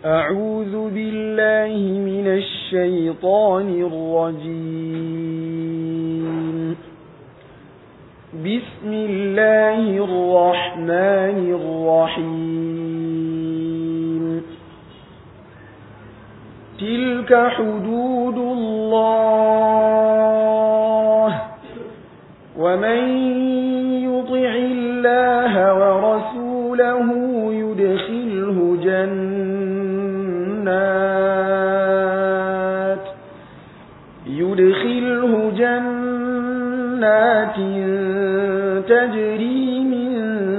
أعوذ بالله من الشيطان الرجيم بسم الله الرحمن الرحيم تلك حدود الله ومن يطع الله ورسوله يدخله جنات يدخله جنات تجري من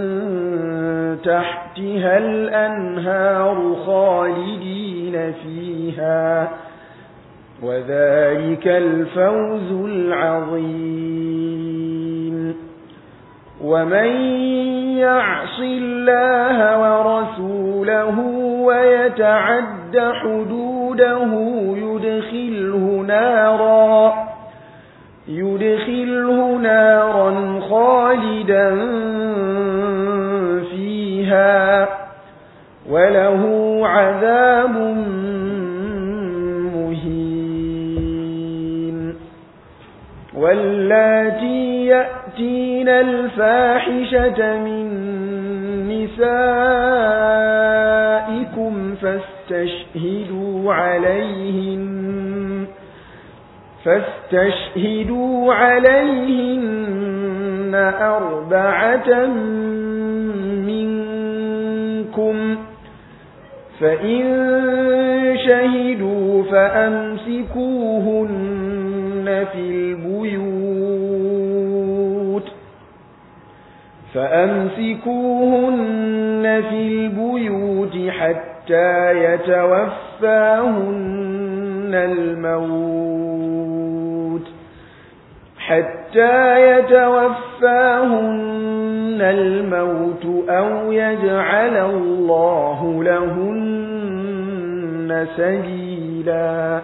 تحتها الأنهار خالدين فيها وذلك الفوز العظيم ومن يعص الله ورسوله ويتعد حدوده يدخله نارا يدخله نارا خالدا فيها وله عذاب مهين واللاتي يأتين الفاحشة من نسائكم فاستشهدوا عليهن فاستشهدوا عليهن أربعة منكم فإن شهدوا فأمسكوهن في البيوت فأمسكوهن في البيوت حتى يتوفاهن الموت حتى يتوفاهن الموت أو يجعل الله لهن سبيلا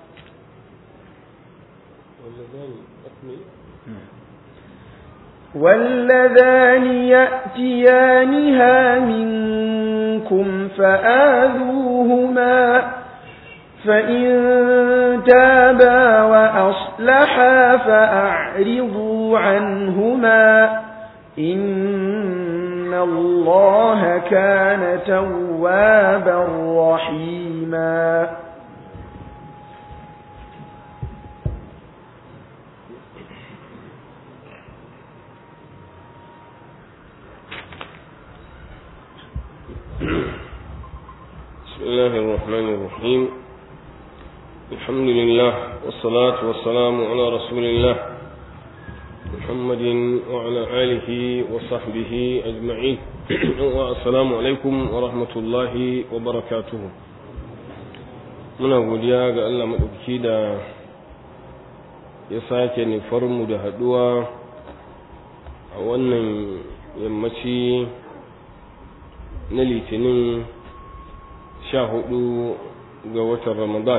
واللذان يأتيانها منكم فآذوهما فإن تابا وأصلحا فأعرضوا عنهما إن الله كان توابا رحيما بسم الله الرحمن الرحيم الحمد لله والصلاة والسلام على رسول الله محمد وعلى آله وصحبه أجمعين والسلام عليكم ورحمة الله وبركاته muna godiya ga Allah maɗauki da ya sake nufarmu da haɗuwa a wannan yammaci na litinin sha hudu ga watan ramadan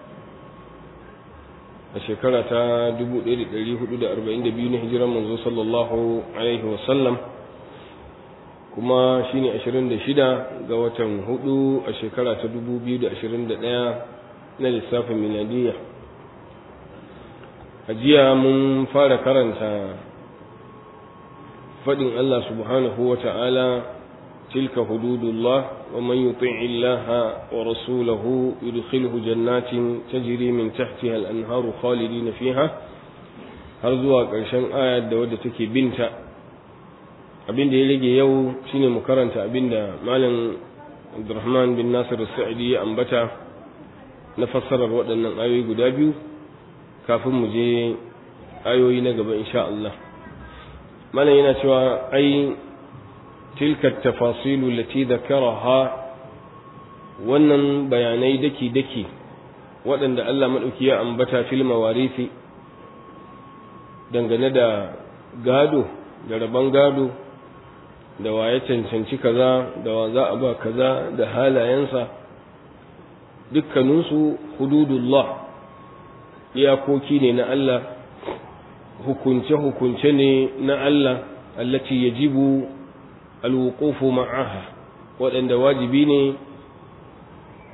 a shekara ta 1442 na hijiran manzo sallallahu alaihi wasallam kuma shine 26 ga watan hudu a shekara ta 2021 na lissafin miladiyya a jiya mun fara karanta faɗin Allah subhanahu wa ta'ala تلك حدود الله ومن يطع الله ورسوله يدخله جنات تجري من تحتها الأنهار خالدين فيها har zuwa ƙarshen ayar da wadda take binta abin da ya rage yau shine mu karanta abin da malam Abdurrahman bin Nasir Sa'idi ya ambata na fassarar waɗannan ayoyi guda biyu kafin mu je ayoyi na gaba insha Allah malam yana cewa ai تلك التفاصيل التي ذكرها wannan bayanai daki-daki waɗanda Allah maɗauki ya ambata fil mawarisi dangane da gado da rabon gado da waye cancanci kaza da wa za a ba kaza da halayensa dukkaninsu hududullah iyakoki ne na Allah hukunce-hukunce ne na Allah allati yajibu alwuqufu ma'aha waɗanda wajibi ne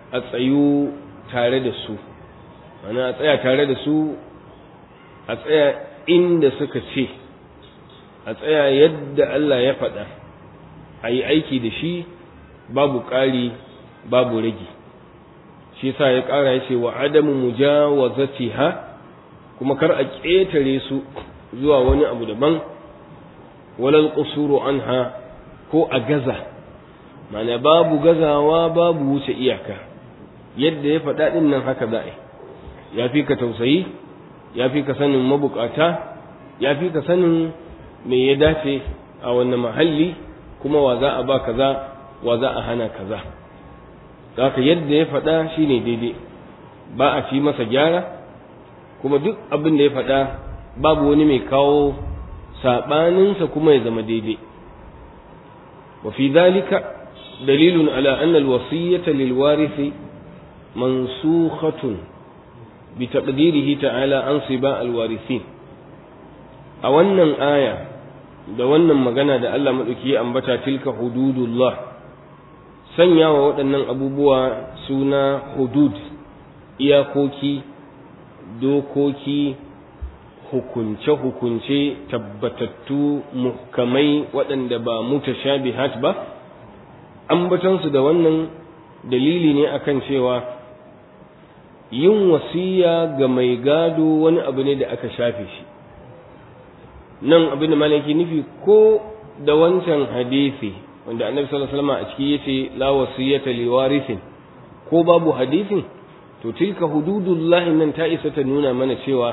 a tsayu tare da su ana a tsaya tare da su a tsaya inda suka ce a tsaya yadda Allah ya faɗa a yi aiki da shi babu ƙari babu rage shi sa ya ƙara ya ce wa adamu mujawazatiha kuma kar a ƙetare su zuwa wani abu daban walal qusuru anha ko a gaza mana babu gazawa babu wuce iyaka yadda ya faɗa ɗin nan haka za a yi ya fi ka tausayi ya fi ka sanin mabukata ya fi ka sanin me ya dace a wannan mahalli kuma wa za a ba kaza wa za a hana kaza haka yadda ya faɗa shine daidai ba a fi masa gyara kuma duk abin da ya faɗa babu wani mai kawo saɓaninsa kuma ya zama daidai wa fi zalika dalilun ala anna alwasiyyata lilwarithi mansukhatun bi taqdirihi ta'ala an siba alwarithin a wannan aya da wannan magana da Allah madauki ya ambata tilka hududullah sanya wa waɗannan abubuwa suna hudud iyakoki dokoki hukunce-hukunce tabbatattu muhkamai waɗanda ba mutashabihat ba ambatansu da wannan dalili ne akan cewa yin wasiya ga mai gado wani abu ne da aka shafe shi nan abin da malaki nufi ko da wancan hadisi wanda annabi sallallahu alaihi wasallam a ciki yace la wasiyata liwarithin ko babu hadisin to tilka hududullahi nan ta isa ta nuna mana cewa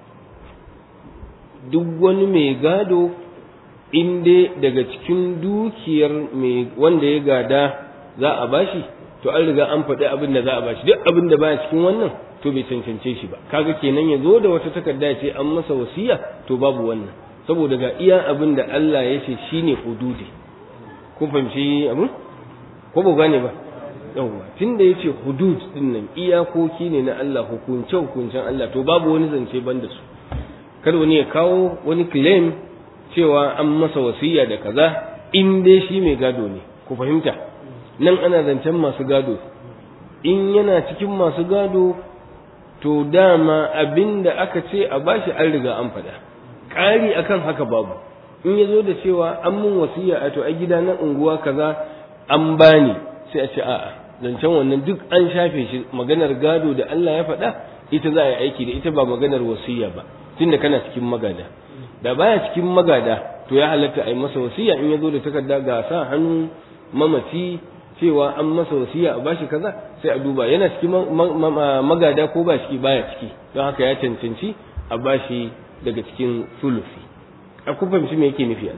duk wani mai gado inda daga cikin dukiyar mai wanda ya gada za a bashi to an riga an faɗi abin da za a bashi duk abin da baya cikin wannan to bai cancance shi ba kaga kenan ya zo da wata takarda ce an masa wasiya to babu wannan saboda ga iya abin da Allah ya ce shine hududi kun fahimci abin ko ba gane ba yawwa tunda yace hudud din nan iyakoki ne na Allah hukunce hukuncen Allah to babu wani zance banda su kada wani ya kawo wani claim cewa an masa wasiya da kaza in dai shi mai gado ne ku fahimta nan ana zancen masu gado in yana cikin masu gado to dama abin da aka ce a bashi an riga an faɗa ƙari akan haka babu in ya zo da cewa an mun wasiya a to a gida na unguwa kaza an bani sai a ce a'a zancen wannan duk an shafe shi maganar gado da Allah ya faɗa ita za a yi aiki da ita ba maganar wasiya ba tunda kana cikin magada da baya cikin magada to ya halatta a yi masa wasiya in ya zo da takarda ga sa hannun mamaci cewa an masa wasiya a bashi kaza sai a duba yana cikin magada ko ba shi baya ciki don haka ya cancanci a bashi daga cikin sulufi a kun fahimci me yake nufi a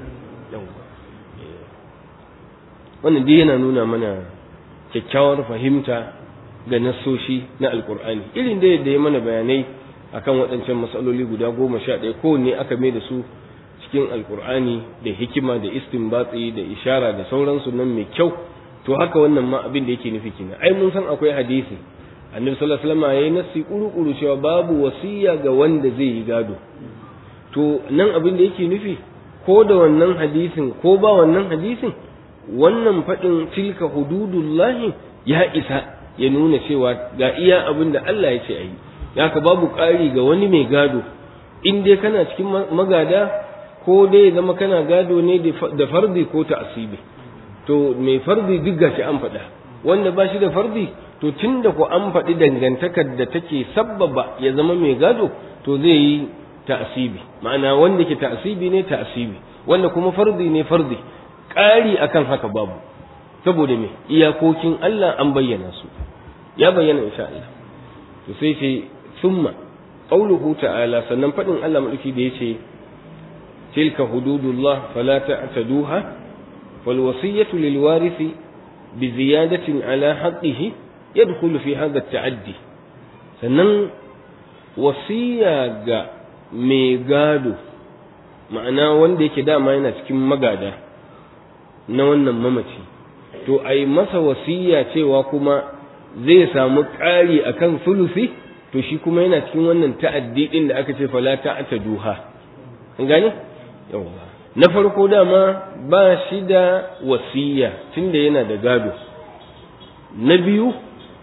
wannan dai yana nuna mana kyakkyawar fahimta ga nassoshi na alkur'ani irin da yadda ya mana bayanai akan waɗancan matsaloli guda goma sha ɗaya kowanne aka mai da su cikin alkur'ani da hikima da istinbatsi da ishara da sauransu nan mai kyau to haka wannan ma abin da yake nufi kenan ai mun san akwai hadisi annabi sallallahu alaihi wasallam yayi nasi kuru-kuru cewa babu wasiya ga wanda zai yi gado to nan abin da yake nufi ko da wannan hadisin ko ba wannan hadisin wannan faɗin tilka hududullahi ya isa ya nuna cewa ga iya abin da Allah ya ce a yi ka babu ƙari ga wani mai gado in dai kana cikin magada ko dai zama kana gado ne da fardi ko ta asibi to mai fardi duk gashi an faɗa wanda ba shi da fardi to tun da ku an faɗi dangantakar da take sabbaba ya zama mai gado to zai yi ta'asibi ma'ana wanda ke ta'asibi ne ta'asibi wanda kuma fardi ne fardi ƙari akan haka babu saboda me iyakokin Allah an bayyana su ya bayyana insha Allah to sai ce summa qauluhu ta'ala sannan fadin Allah madauki da yace tilka hududullah fala ta'taduha wal wasiyatu lil warithi bi ziyadatin ala haqqihi yadkhulu fi hadha at-ta'addi sannan wasiya ga mai gado ma'ana wanda yake dama yana cikin magada na wannan mamaci to a yi masa wasiya cewa kuma zai samu ƙari a kan sulusi to shi kuma yana cikin wannan ta'addi ɗin da aka ce fala ta'ata duha an gane yawa na farko dama ba shi da wasiya tunda yana da gado na biyu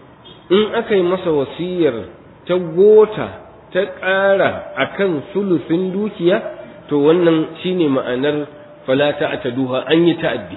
in aka yi masa wasiyar ta gota ta ƙara akan sulusin dukiya to wannan shine ma'anar fala ta'taduha an yi ta'addi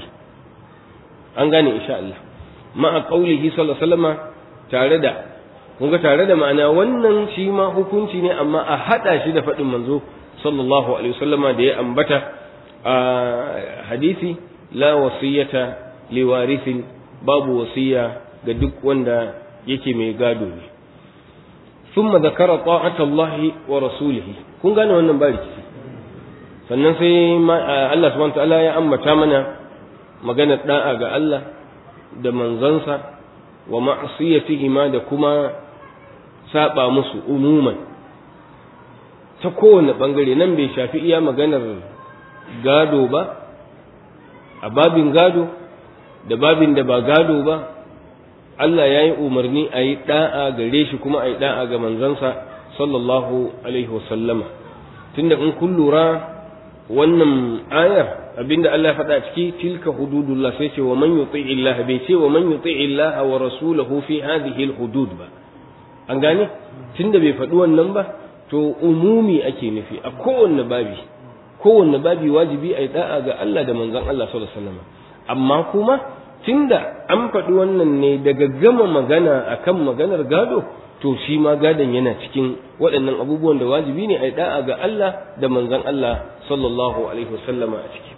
an gane insha Allah ma'a qaulihi sallallahu alaihi wasallama tare da kun ga tare da ma'ana wannan shi ma hukunci ne amma a hada shi da faɗin manzo sallallahu alaihi wasallama da ya ambata a hadisi la wasiyata liwarithin babu wasiya ga duk wanda yake mai gado ne thumma zakara ta'ata Allah wa rasulihi kun gane wannan ba rikici sannan sai Allah subhanahu wa ta'ala ya ambata mana maganar da'a ga Allah da manzansa wa ma'asiyatihi ma da kuma saba musu umuman ta kowane bangare nan bai shafi iya maganar gado ba a babin gado da babin da ba gado ba Allah ya yi umarni a yi da'a gare shi kuma a yi da'a ga manzansa sallallahu alaihi wasallama tunda in kun lura wannan ayar abinda Allah ya faɗa ciki tilka hududullah sai ce wa man yuti illah bai ce wa man yuti illah wa rasulahu fi hadhihi hudud ba an gane tunda bai faɗi wannan ba to umumi ake nufi a kowanne babi kowanne babi wajibi a yi da'a ga Allah da manzon Allah sallallahu alaihi wasallam amma kuma tunda an faɗi wannan ne daga gama magana akan maganar gado to shi ma gadon yana cikin waɗannan abubuwan da wajibi ne a yi da'a ga Allah da manzon Allah sallallahu alaihi wasallama a ciki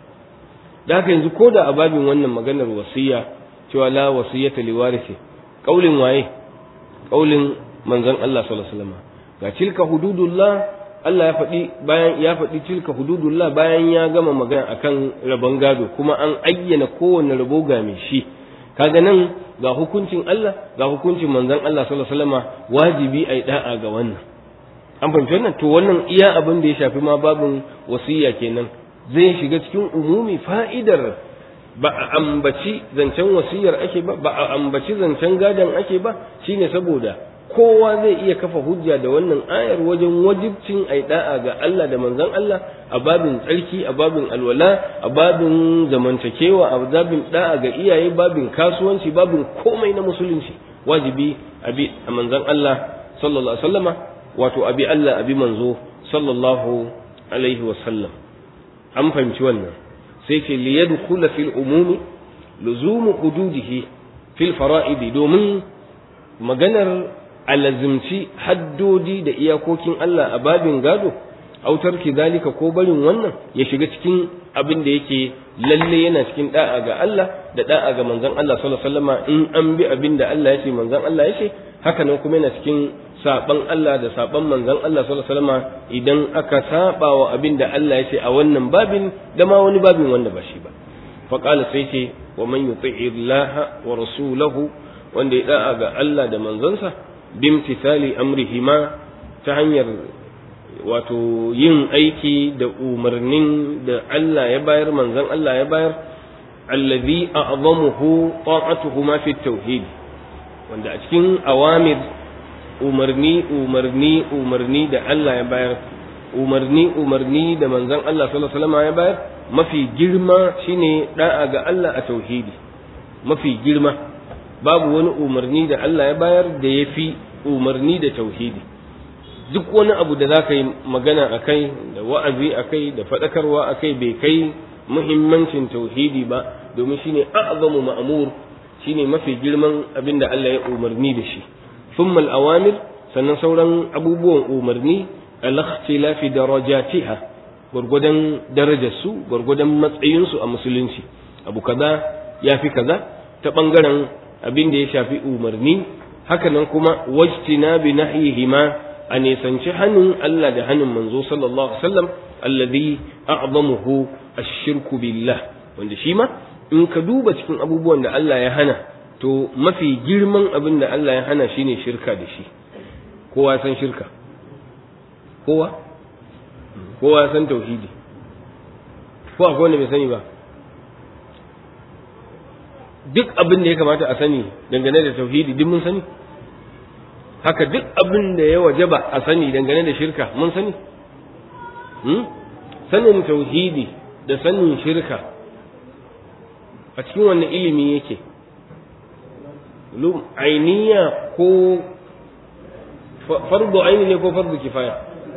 da haka yanzu ko da a babin wannan maganar wasiya cewa la wasiyata li warisi kaulin waye kaulin manzon Allah sallallahu alaihi wasallama ga tilka hududullah Allah ya faɗi bayan ya faɗi tilka hududullah bayan ya gama magana akan rabon gado kuma an ayyana kowanne rabo ga mai shi kaga nan ga hukuncin Allah ga hukuncin manzon Allah sallallahu alaihi wasallama wajibi ai da'a ga wannan an fahimci wannan to wannan iya abin da ya shafi ma babin wasiya kenan zai shiga cikin umumi fa'idar ba a ambaci zancen wasiyar ake ba ba a ambaci zancen gadon ake ba shine saboda kowa zai iya kafa hujja da wannan ayar wajen wajibcin ai da'a ga Allah da manzon Allah a babin tsarki a babin alwala a babin zamantakewa a babin da'a ga iyaye babin kasuwanci babin komai na musulunci wajibi abi a manzon Allah sallallahu alaihi wasallama wato abi Allah abi manzo sallallahu alaihi wasallam an fahimci wannan sai ce li yadkhula fil umumi luzumu hududihi fil fara'idi domin maganar alazimci haddodi da iyakokin Allah a babin gado autar zalika ko barin wannan ya shiga cikin abin da yake lalle yana cikin da'a ga Allah da da'a ga manzon Allah sallallahu alaihi wasallama in an bi abin da Allah ya ce manzon Allah ya ce haka nan kuma yana cikin saban Allah da saban manzon Allah sallallahu alaihi wasallama idan aka saba wa abin da Allah ya ce a wannan babin da ma wani babin wanda ba shi ba faqala sai ce wa man yuti'i Allah wa rasulahu wanda ya da'a ga Allah da manzonsa bimtithali amrihima ta hanyar wato yin aiki da umarnin da Allah ya bayar manzon Allah ya bayar allazi a'zamuhu ta'atuhu ma fi tauhid wanda a cikin awamir umarni umarni umarni da Allah ya bayar umarni umarni da manzon Allah sallallahu alaihi wasallam ya bayar mafi girma shine da'a ga Allah a tauhidi mafi girma babu wani umarni da Allah ya bayar da ya fi umarni da tauhidi duk wani abu da za ka yi magana a kai da wa'azi a kai da faɗakarwa a kai bai kai muhimmancin tauhidi ba domin shine a'zamu ma'mur shine mafi girman abin da Allah ya umarni da shi thumma al-awamir sannan sauran abubuwan umarni al-ikhtilafi darajatiha gurgudan darajar su gurgudan matsayin su a musulunci abu kaza yafi kaza ta bangaren abin da ya shafi umarni haka nan kuma wajtina bi nahyihima a nisanci hannun Allah da hannun manzo sallallahu alaihi wasallam alladhi a'zamuhu ash-shirku billah wanda shi ma in ka duba cikin abubuwan da Allah ya hana to mafi girman abin da Allah ya hana shine shirka da shi kowa san shirka kowa kowa san tauhidi ko akwai wanda bai sani ba duk abin da ya kamata a sani dangane da tauhidi duk mun sani haka duk abin da ya wajaba a sani dangane da shirka mun sani sanin tauhidi da sanin shirka a cikin wannan ilimi yake ulum ainiya ko fardu aini ne ko fardu kifaya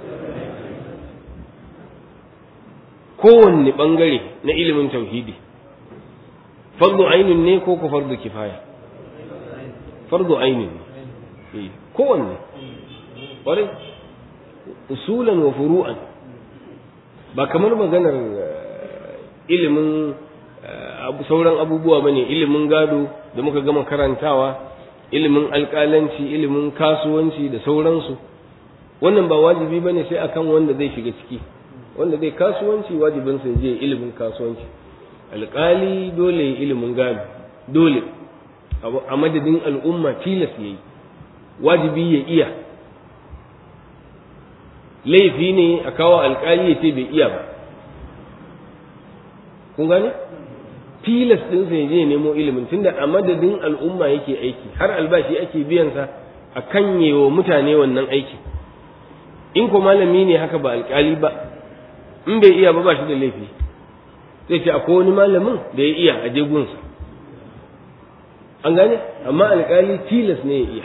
kowanne bangare na ilimin tauhidi fardu ainin ne ko ko fardu kifaya fardu ainin ne kowanne ƙwarai usulan wa furu'an ba kamar maganar ilimin sauran abubuwa ba ne ilimin gado da muka gama karantawa ilimin alƙalanci ilimin kasuwanci da sauransu wannan ba wajibi ba ne sai akan wanda zai shiga ciki wanda zai kasuwanci wajibin sa je ilimin kasuwanci alƙali dole ya ilimin gado dole a madadin al'umma tilas yayi wajibi ya iya laifi ne a kawo alƙali ya ce bai iya ba kun gane tilas din sai je nemo ilimin tunda a madadin al'umma yake aiki har albashi ake biyan sa a kanyewa mutane wannan aiki in ko malami ne haka ba alƙali ba in bai iya ba ba shi da laifi sai ce akwai wani malamin da ya iya a jegunsa an gane amma alƙali tilas ne ya iya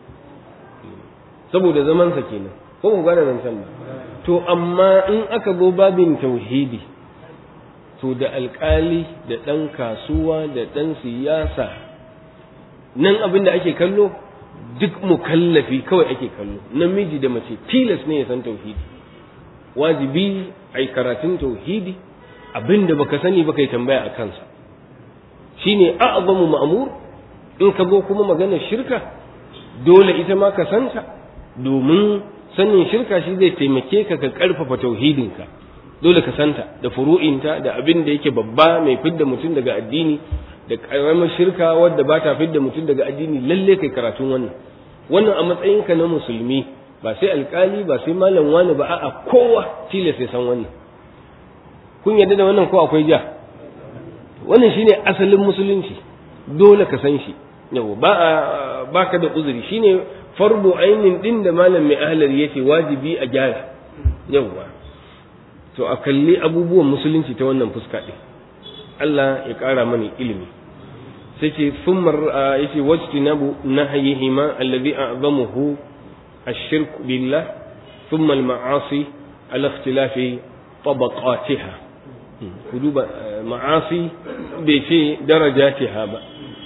saboda zamansa kenan ko ku gane nan can ba to amma in aka zo babin tauhidi to da alƙali da ɗan kasuwa da ɗan siyasa nan abin da ake kallo duk mukallafi kawai ake kallo namiji da mace tilas ne ya san tauhidi wajibi ai karatun tauhidi abin da baka sani baka yi tambaya a kansa shine a'zamu ma'mur in ka zo kuma maganar shirka dole ita ma ka santa domin sanin shirka shi zai taimake ka ka karfafa tauhidinka dole ka santa da furu'inta da abin da yake babba mai fidda mutum daga addini da karamar shirka wadda ba ta fidda mutum daga addini lalle kai karatun wannan wannan a matsayinka na musulmi ba sai alkali ba sai malam wani ba a'a kowa tilas ya san wannan kun yarda da wannan ko akwai ja wannan shine asalin musulunci dole ka san shi yau ba baka da uzuri shine fardu ainin din da malam mai ahlar yace wajibi a gyara yauwa to a kalli abubuwan musulunci ta wannan fuska din Allah ya ƙara mana ilimi sai ce thumma yace wajtinabu nahyihima alladhi a'zamuhu الشرك بالله ثم المعاصي على اختلاف طبقاتها كدوب معاصي بيتي درجاتها با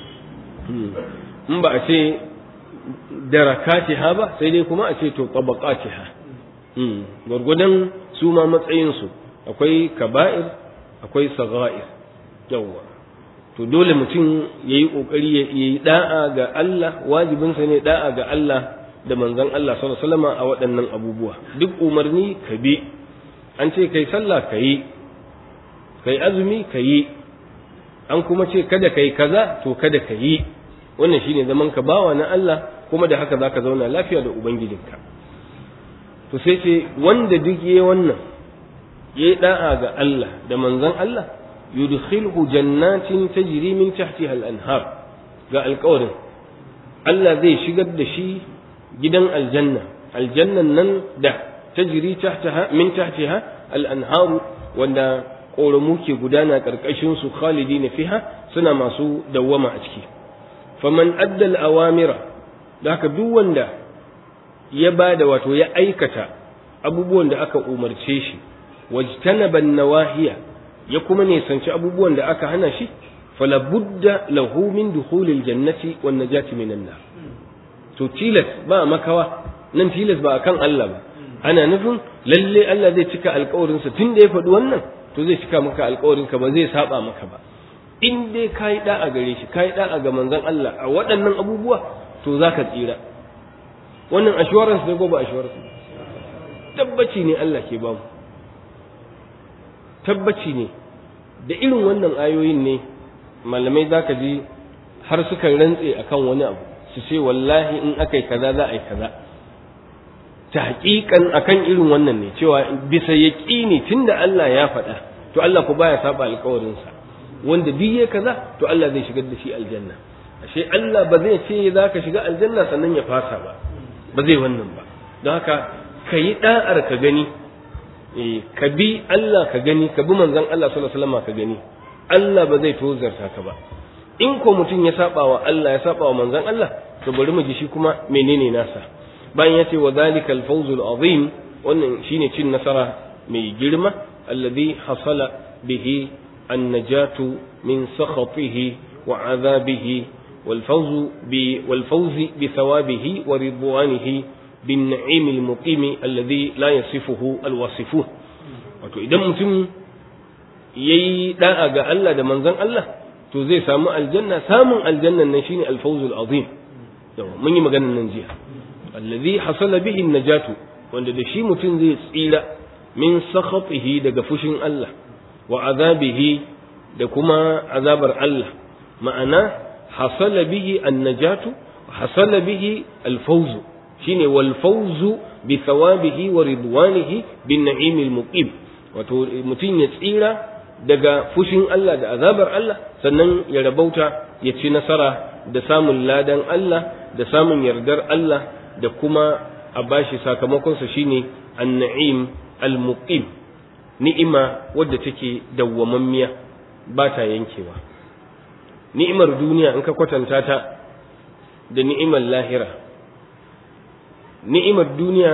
in ba a ce darakatiha ba sai dai kuma a ce to tabaqatiha gwargwadon su ma matsayinsu akwai kaba'ir akwai sagha'ir yawwa to dole mutum ya yi ƙoƙari ya yi da'a ga Allah wajibinsa ne da'a ga Allah da manzon Allah sallallahu alaihi wasallam a waɗannan abubuwa duk umarni ka bi an ce kai sallah ka yi kai azumi ka yi an kuma ce kada kai kaza to kada ka yi wannan shine zaman ka bawa na Allah kuma da haka zaka zauna lafiya da ubangijinka to sai ce wanda duk yayi wannan yayi da'a ga Allah da manzon Allah yudkhilhu jannatin tajri min tahtiha al-anhar ga alƙawarin Allah zai shigar da shi gidan aljanna aljannan nan da tajri tahtaha min tahtiha al-anhar wanda ƙoramu ke gudana ƙarƙashin su khalidina fiha suna masu dawwama a ciki faman addal awamira da haka duk wanda ya bada wato ya aikata abubuwan da aka umarce shi wajtanaba nawahiya ya kuma nisanci abubuwan da aka hana shi fala budda lahu min dukhulil jannati wan najati minan nar to tilas ba makawa nan tilas ba akan Allah ba ana nufin lalle Allah zai cika alƙawarin sa tunda ya faɗi wannan to zai cika maka alƙawarin ka ba zai saba maka ba in dai kai da'a gare shi kai da'a ga manzon Allah a waɗannan abubuwa to zaka tsira wannan assurance ne ko ba assurance tabbaci ne Allah ke bamu tabbaci ne da irin wannan ayoyin ne malamai za ka ji har suka rantse akan wani abu su ce wallahi in aka yi kaza za a yi kaza ta haƙiƙan akan irin wannan ne cewa bisa yaƙini tunda Allah ya faɗa to Allah ku baya saba alƙawarinsa wanda duk ya kaza to Allah zai shigar da shi aljanna ashe Allah ba zai ce za ka shiga aljanna sannan ya fasa ba ba zai wannan ba don haka ka yi ɗa'ar ka gani ka bi Allah ka gani ka bi manzon Allah sallallahu alaihi wasallam ka gani Allah ba zai tozarta ka ba in ko mutum ya saba wa Allah ya saba wa manzon Allah to bari mu ji shi kuma menene nasa bayan ya ce wa zalika al-fawz al-azim wannan shine cin nasara mai girma alladhi hasala bihi an-najatu min sakhatihi wa azabihi والفوز والفوز بثوابه ورضوانه بالنعيم المقيم الذي لا يصفه الواصفون wato idan mutum yayi da'a ga Allah da manzon Allah to zai samu aljanna samun aljannan nan shine alfawzul azim yawa mun yi maganar nan jiya allazi hasala bihi najatu wanda da shi mutum zai tsira min sakhatihi daga fushin Allah wa azabihi da kuma azabar Allah ma'ana hasala bihi annajatu hasala bihi alfawzu shine wal fawzu bi thawabihi wa ridwanihi bin na'imil muqim wato mutum ya tsira daga fushin Allah da azabar Allah sannan ya rabauta ya ci nasara da samun ladan Allah da samun yardar Allah da kuma a bashi sakamakonsa shine an-na'im al-muqim ni'ima wadda take dawwamammiya ba ta yankewa ni'imar duniya in ka kwatanta ta da ni'imar lahira ni'imar duniya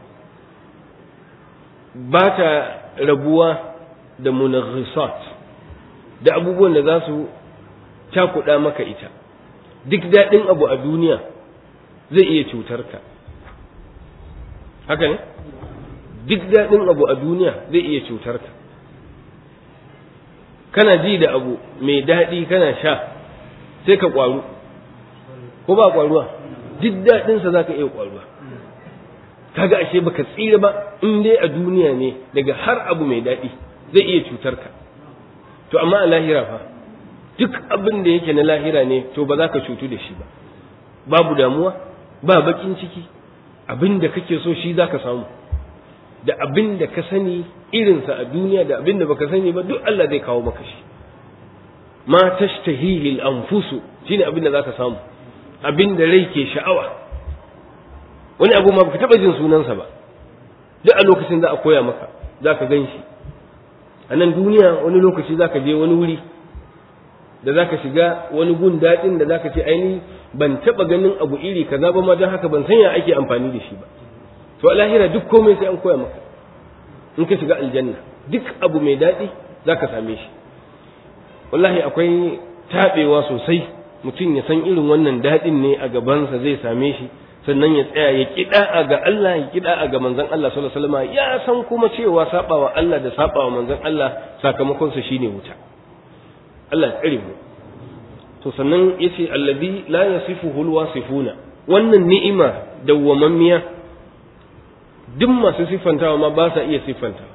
ba ta rabuwa da munaghisat da abubuwan da za su cakuɗa maka ita duk daɗin abu a duniya zai iya cutar ka haka ne duk daɗin abu a duniya zai iya cutar ka kana ji da abu mai daɗi kana sha sai ka ƙwaru ko ba ƙwaruwa duk daɗinsa za ka iya ƙwaruwa kaga ashe baka tsira ba in dai a duniya ne daga har abu mai daɗi zai iya cutar ka to amma a lahira fa duk abin da yake na lahira ne to ba za ka cutu da shi ba babu damuwa ba bakin ciki abin da kake so shi za ka samu da abin da ka sani irinsa a duniya da abin da baka sani ba duk Allah zai kawo maka shi ma tashtahihi al-anfusu shine abin da zaka samu abin da rai ke sha'awa wani abu ma baka taba jin sunansa ba duk a lokacin za a koya maka zaka gan shi a nan duniya wani lokaci zaka je wani wuri da zaka shiga wani gun daɗin da zaka ce aini ban taba ganin abu iri kaza ba ma don haka ban san ya ake amfani da shi ba to a lahira duk komai sai an koya maka in ka shiga aljanna duk abu mai daɗi za ka same shi wallahi akwai taɓewa sosai mutum ya san irin wannan daɗin ne a gabansa zai same shi sannan ya tsaya ya kiɗa a ga Allah ya kiɗa a ga manzon Allah sallallahu alaihi wasallam ya san kuma cewa sabawa Allah da sabawa manzon Allah sakamakon sa shine wuta Allah ya tsare mu to sannan yace allazi la yasifuhu alwasifuna wannan ni'ima dawwamammiya duk masu siffantawa ma ba sa iya siffanta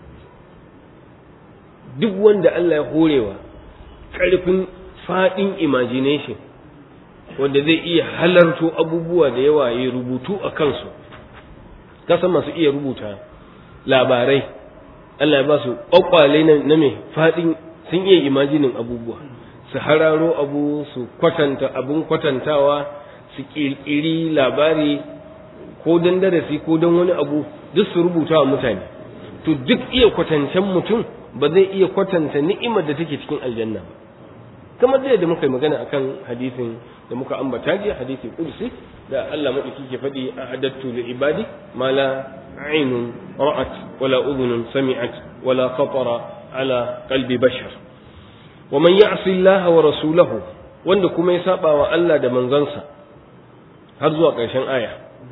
duk wanda Allah ya horewa ƙarfin faɗin imagination wanda zai iya halarto abubuwa da yawa ya rubutu a kansu kasan masu iya rubuta labarai Allah ya ba su ƙwaƙwale na mai faɗin sun iya imajinin abubuwa su hararo abu su kwatanta abun kwatantawa su ƙirƙiri labari ko don darasi ko don wani abu duk su rubuta wa mutane to duk iya kwatancen mutum ba zai iya kwatanta ni'imar da take cikin aljanna ba kamar da da muka yi magana akan hadisin da muka ambata jiya hadisi kursi da Allah madauki ke faɗi a adattu da ibadi ma la ainun ra'at wala udhunun sami'at wala khatara ala qalbi bashar wa man ya'si Allah wa rasulahu wanda kuma ya saba wa Allah da manzansa har zuwa ƙarshen aya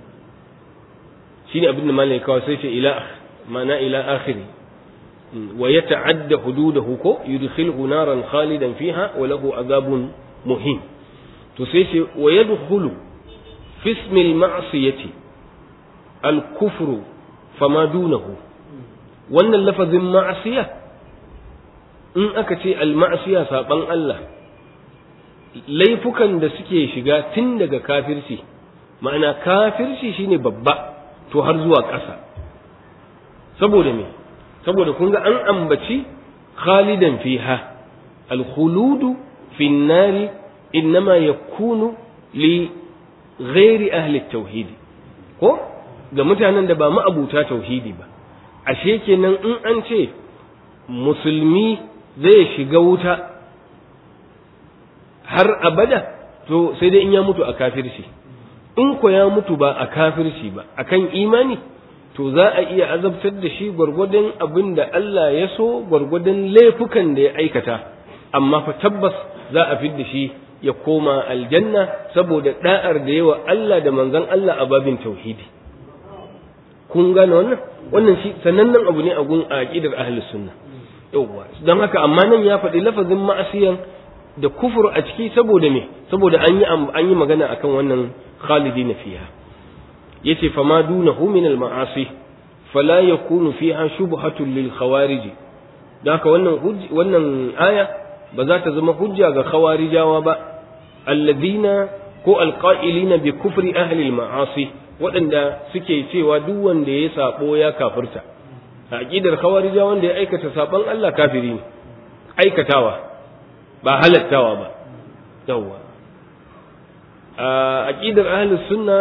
shine abin da malai kawai sai ce ila ma'ana ila akhiri wa yata'adda hududahu ko yudkhiluhu naran khalidan fiha wa lahu azabun muhin to sai ce wa yadkhulu fi ismi al-ma'siyati al-kufru fama dunahu wannan lafazin ma'asiya in aka ce al-ma'siya saban Allah laifukan da suke shiga tun daga kafirci ma'ana kafirci shine babba to har zuwa ƙasa saboda me saboda kun ga an ambaci khalidan fiha al-khuludu fi nari innama yakunu li ghairi ahli tauhid ko ga mutanen da ba ma'abuta tauhidi ba ashe kenan in an ce musulmi zai shiga wuta har abada to sai dai in ya mutu a kafirci in ko ya mutu ba a kafirci ba akan imani to za a iya azabtar da shi gwargwadon abin da Allah ya so gwargwadon laifukan da ya aikata amma fa tabbas za a fidda shi ya koma aljanna saboda da'ar da yawa Allah da manzon Allah a babin tauhidi kun gane wannan wannan shi sanannen abu ne a gun aqidar ahlus sunna yawwa don haka amma nan ya faɗi lafazin ma'asiyan da kufur a ciki saboda me saboda an yi an yi magana akan wannan khalidina fiha yace fa ma dunahu min al ma'asi fala yakunu fiha shubhatun lil khawarij don haka wannan wannan aya ba za ta zama hujja ga khawarijawa ba alladhina ko alqa'ilina bi kufri ahli al ma'asi waɗanda suke cewa duk wanda ya sabo ya kafirta a aqidar khawarija wanda ya aikata saban Allah kafiri ne aikatawa ba halattawa ba yawwa a aqidar ahlus sunna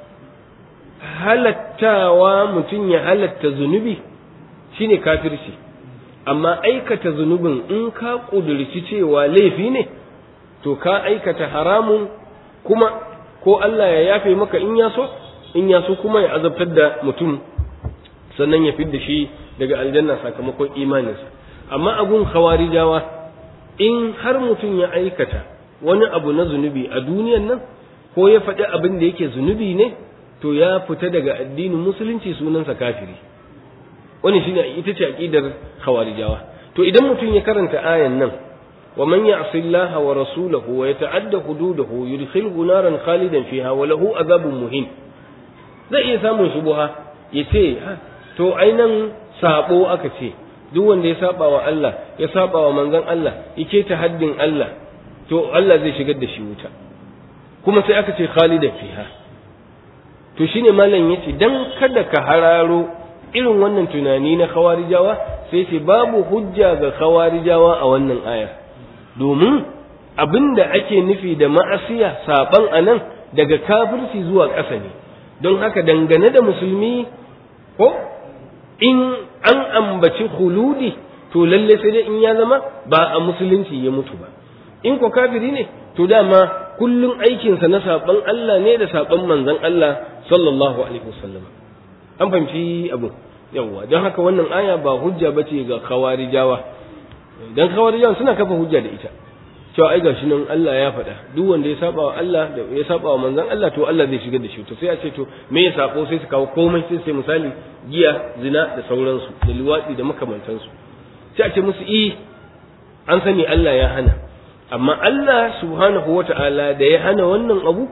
halattawa mutum ya halatta zunubi shine kafirci amma aikata zunubin in ka kudurci cewa laifi ne to ka aikata haramun kuma ko Allah ya yafe maka in ya so in ya so kuma ya azabtar da mutum sannan ya fidda shi daga aljanna sakamakon imaninsa amma abun khawarijawa in har mutum ya aikata wani abu na zunubi a duniyan nan ko ya faɗi abin da yake zunubi ne to ya fita daga addinin musulunci sunansa kafiri wani shine ita ce aqidar khawarijawa to idan mutum ya karanta ayan nan wa man ya'si Allah wa rasulahu wa yata'adda hududahu yudkhilhu naran khalidan fiha wa lahu azabun muhin zai iya samun shubuha ya ce to ainan sabo aka ce duk wanda ya saba wa Allah ya saba wa manzon Allah yake ta haddin Allah to Allah zai shigar da shi wuta kuma sai aka ce khalidan fiha to shine malam yace dan kada ka hararo irin wannan tunani na khawarijawa sai ce babu hujja ga khawarijawa a wannan aya domin abinda ake nufi da ma'asiya saban anan daga kafirci zuwa ƙasa ne don haka dangane da musulmi ko in an ambaci khuludi to lalle sai dai in ya zama ba a musulunci ya mutu ba in ko kafiri ne to dama kullum aikinsa na saban Allah ne da saban manzon Allah sallallahu alaihi wasallam an fahimci abu yawwa don haka wannan aya ba hujja bace ga khawarijawa dan khawarijawa suna kafa hujja da ita cewa ai gashi nan Allah ya faɗa duk wanda ya saba wa Allah da ya saba wa manzon Allah to Allah zai shigar da shi to sai a ce to me ya sako sai su kawo komai sai sai misali giya zina da sauransu da luwadi da makamantansu sai a ce musu i an sani Allah ya hana amma Allah subhanahu wata'ala da ya hana wannan abu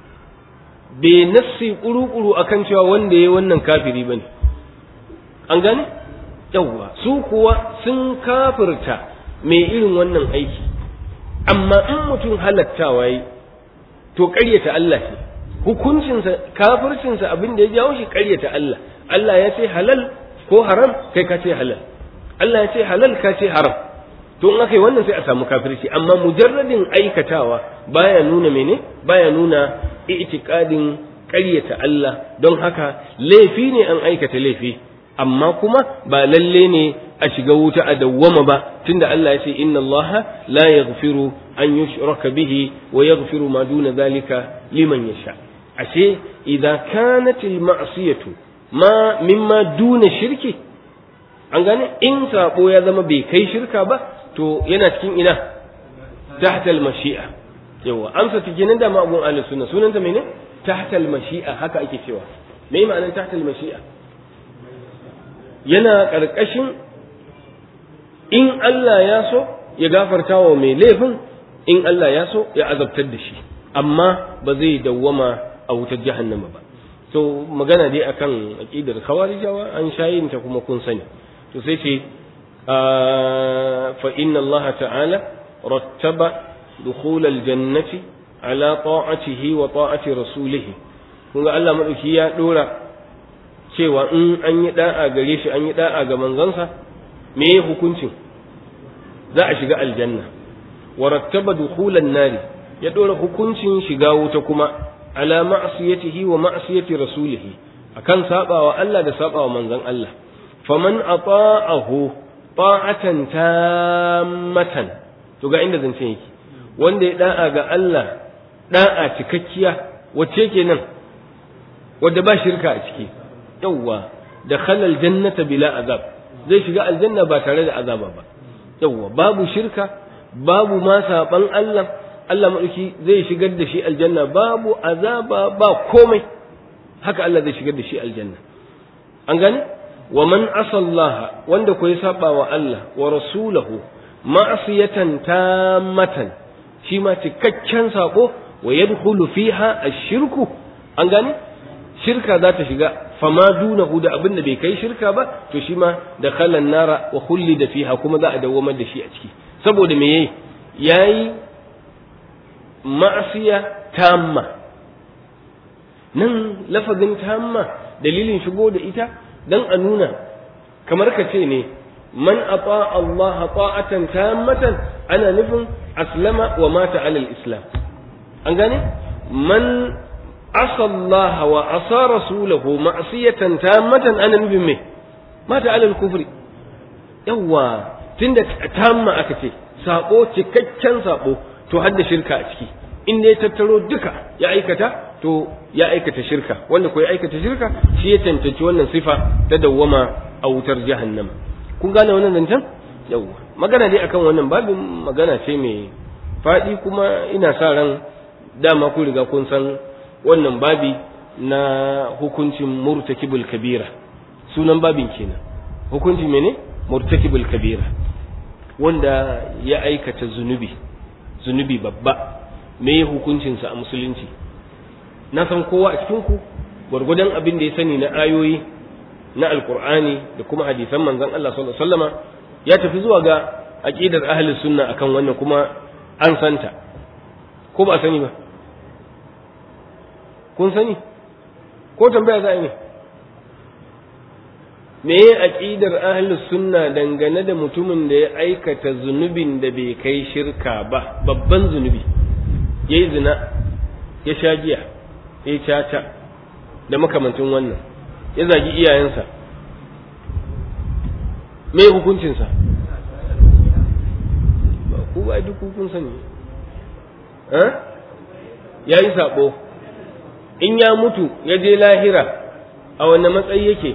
bai nassi kuru-kuru akan cewa wanda ya wannan kafiri bane an gane yawwa su kuwa sun kafirta mai irin wannan aiki amma in mutum halattawa yi to ƙaryata Allah ce hukuncinsa kafircinsa abin da ya jawo shi ƙaryata Allah Allah ya ce halal ko haram kai ka ce halal Allah ya ce halal ka ce haram to in aka yi wannan sai a samu kafirci amma mujarradin aikatawa baya nuna mene baya nuna i'tiqadin ƙaryata Allah don haka laifi ne an aikata laifi amma kuma ba lalle ne a shiga wuta a dawwama ba tunda Allah ya ce inna Allah la yaghfiru an yushraka bihi wa yaghfiru ma duna zalika liman yasha ashe idza kanat al ma'siyatu ma mimma duna shirki an gane in sabo ya zama bai kai shirka ba to yana cikin ina tahta al mashi'a yawa amsa tikinin da ma'abun ahlus sunna sunanta mene tahta al mashi'a haka ake cewa me ma'anar tahta al mashi'a yana ƙarƙashin in Allah ya so ya gafarta wa mai laifin in Allah ya so ya azabtar da shi amma ba zai dawwama a wutar jahannama ba to magana dai akan aqidar khawarijawa an shayin ta kuma kun sani to sai ce fa inna Allah ta'ala rattaba dukhul aljannati ala ta'atihi wa ta'ati rasulih kun ga Allah madauki ya dora cewa in an yi da'a gare shi an yi da'a ga manzansa me ya hukuncin za a shiga aljanna wa rattaba dukhulan nari ya dora hukuncin shiga wuta kuma ala ma'siyatihi wa ma'siyati rasulihi akan sabawa Allah da sabawa manzon Allah faman ata'ahu ta'atan tammatan to ga inda zance yake wanda ya da'a ga Allah da'a cikakkiya wacce kenan wadda ba shirka a ciki yawwa da khalal jannata bila azab zai shiga aljanna ba tare da azaba ba yawwa babu shirka babu ma saban Allah Allah madauki zai shigar da shi aljanna babu azaba ba komai haka Allah zai shigar da shi aljanna an gane wa man asallaha wanda ko ya saba wa Allah wa rasulahu ma'asiyatan tammatan shi ma cikakken sako wa yadkhulu fiha ash-shirku an gane shirka za ta shiga fama dunahu da abin da bai kai shirka ba to shi ma da khalan nara wa da fiha kuma za a dawwamar da shi a ciki saboda me yayi yayi ma'asiya tamma nan lafazin tamma dalilin shigo da ita dan a nuna kamar ka ce ne man ata Allah ta'atan tammatan ana nufin aslama wa mata alal islam an gane man asa Allah wa asa rasulahu ma'siyatan tammatan ana nufin me mata alal kufri yawa tunda tamma aka ce sabo cikakken sabo to har da shirka a ciki in ya tattaro duka ya aikata to ya aikata shirka wanda ko ya aikata shirka shi ya cancanci wannan sifa ta dawwama a wutar jahannama kun gane wannan zancen yawwa magana dai akan wannan babin magana ce mai faɗi kuma ina sa ran dama kun riga kun san wannan babi na hukuncin murtakibul kabira sunan babin kenan hukuncin mene murtakibul kabira wanda ya aikata zunubi zunubi babba me hukuncinsa a musulunci na san kowa a cikinku gwargwadon abin da ya sani na ayoyi na alkur'ani da kuma hadisan manzon Allah sallallahu alaihi wasallama ya tafi zuwa ga aqidar ahli sunna akan wannan kuma an santa ko ba sani ba kun sani ko tambaya za a yi me ya aqidar ahli sunna dangane da mutumin da ya aikata zunubin da bai kai shirka ba babban zunubi yayi zina ya sha giya ya caca da makamantin wannan ya zagi iyayensa me hukuncinsa ba ku ba duk kun sani ya yi saɓo in ya mutu ya je lahira a wanne matsayi yake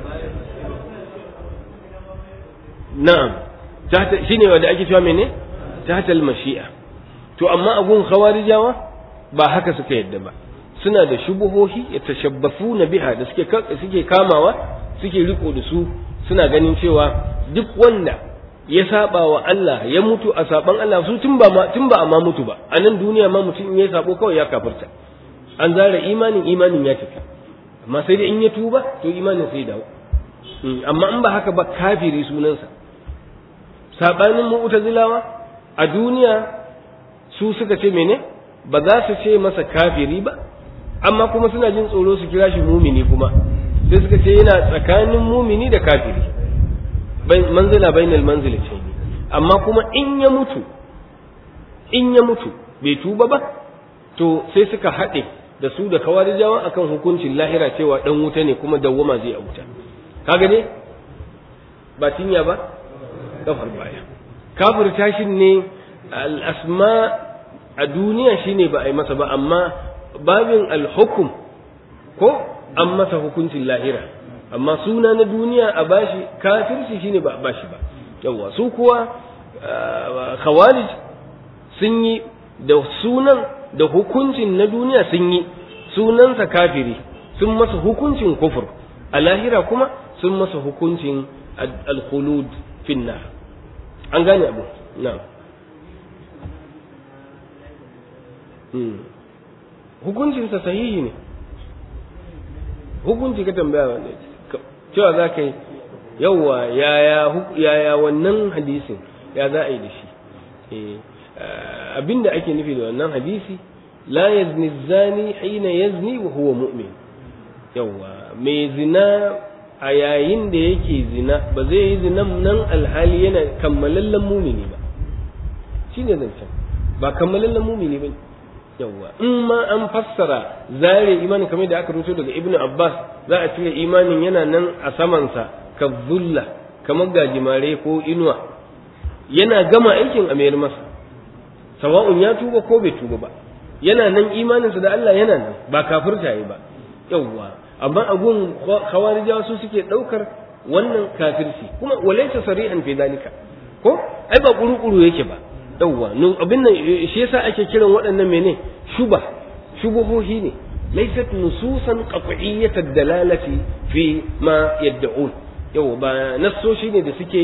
na'am shi ne wadda ake cewa mene tahtal mashi'a to amma abun khawarijawa ba haka suka yadda ba suna da shubuhohi ya tashabbafu na biha da suke suke kamawa suke riko da su suna ganin cewa duk wanda ya saba wa Allah ya mutu a saban Allah su tun ba tun ba amma mutu ba a nan duniya ma mutum in ya sabo kawai ya kafirta an zara imanin imanin ya tafi amma sai dai in ya tuba to imanin sai dawo amma in ba haka ba kafiri sunansa sabanin mu'tazilawa a duniya su suka ce mene ba za su ce masa kafiri ba amma kuma suna jin tsoro su kira shi mumini kuma sai suka ce yana tsakanin mumini da kafiri manzila bainal manzila ce amma kuma in ya mutu in ya mutu bai tuba ba to sai suka haɗe da su da kawarijawa akan hukuncin lahira cewa dan wuta ne kuma dawwama zai a wuta kaga ne ba tinya ba kafar baya kafir tashin ne al-asma a duniya shine ba a yi masa ba amma babin alhukum ko an masa hukuncin lahira amma suna na duniya a bashi kafirci shine ba a bashi ba yawwa su kuwa khawarij sun yi da sunan da hukuncin na duniya sun yi sunansa kafiri sun masa hukuncin kufur a lahira kuma sun masa hukuncin al-khulud finna an gane abu na'am hukuncinsa sahihi ne hukunci ka tambaya wanda cewa za ka yi yauwa yaya wannan hadisin ya za a yi da shi abinda ake nufi da wannan hadisi la yazni zani hina yazni wa huwa mu'min yauwa mai zina a yayin da yake zina ba zai yi zinan nan alhali yana kammalallen mumini ba shi ne zancen ba kammalallen mumini ba yawwa in ma an fassara zare imanin kamar da aka rubuto daga ibnu abbas za a cire imanin yana nan a samansa ka zulla kamar gajimare ko inuwa yana gama aikin a mayar masa sawa'un ya tuba ko bai tuba ba yana nan imaninsa da Allah yana nan ba kafirta yi ba yawwa amma agun khawarijawa su suke daukar wannan kafirci kuma walaysa sari'an fi dalika ko ai ba kuru-kuru yake ba yawwa abin nan shi yasa ake kiran waɗannan mene shuba shubuhohi ne laysat nususan qat'iyyat ad-dalalati fi ma yad'un yau ba nassoshi ne da suke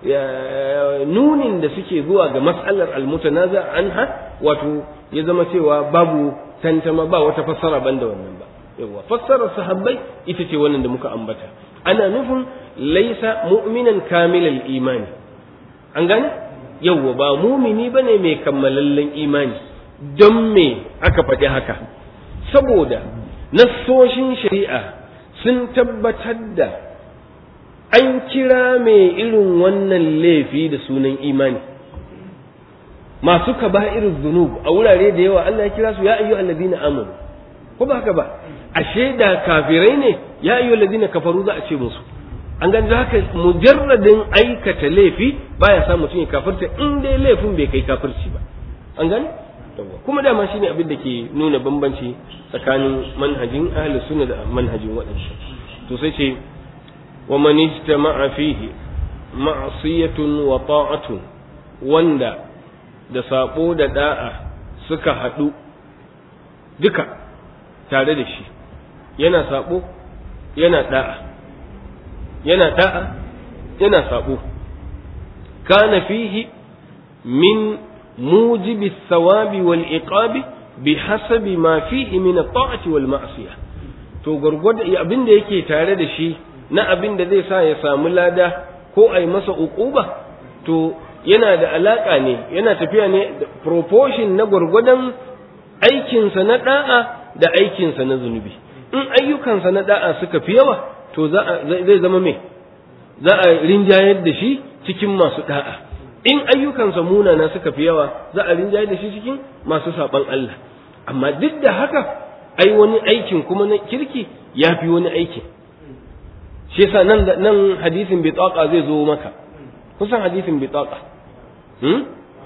nunin da suke zuwa ga mas'alar almutanaza anha wato ya zama cewa babu tantama ba wata fassara banda wannan ba yawa fassarar sahabbai ita ce wannan da muka ambata ana nufin laisa mu'minan kamilal imani an gane yawa ba mumini bane mai kammalallen imani don me aka faɗi haka saboda nassoshin shari'a sun tabbatar da an kira mai irin wannan laifi da sunan imani masu kaba'ir zunub a wurare da yawa Allah ya kira su ya ayyu alladina amanu ko ba haka ba ashe da kafirai ne ya ayyu alladina kafaru za a ce musu an ganji haka mujarradin aikata laifi baya sa mutum ya kafirta in dai laifin bai kai kafirci ba an gani kuma dama shine abin da ke nuna bambanci tsakanin manhajin ahli sunna da manhajin waɗansu to sai ce wa man ijtama'a fihi ma'siyatun wa ta'atun wanda da sabo da da'a suka haɗu duka tare da shi yana sabo yana da'a yana da'a yana sabo kana fihi min mujibi thawabi wal iqabi bihasabi ma fihi min at-ta'ati wal ma'siyah to gurgurda abin da yake tare da shi na abin da zai sa ya samu lada ko a yi masa uquba to yana da alaka ne yana tafiya ne da proportion na gwargwadon aikinsa na da'a da aikinsa na zunubi in ayyukansa na da'a suka fi yawa to zai zama me za a rinjayar da shi cikin masu da'a in ayyukansa munana suka fi yawa za a rinjayar da shi cikin masu saban Allah amma duk da haka ai wani aikin kuma na kirki ya fi wani aikin shi yasa nan nan hadisin bitaqa zai zo maka kusan hadisin bitaqa hmm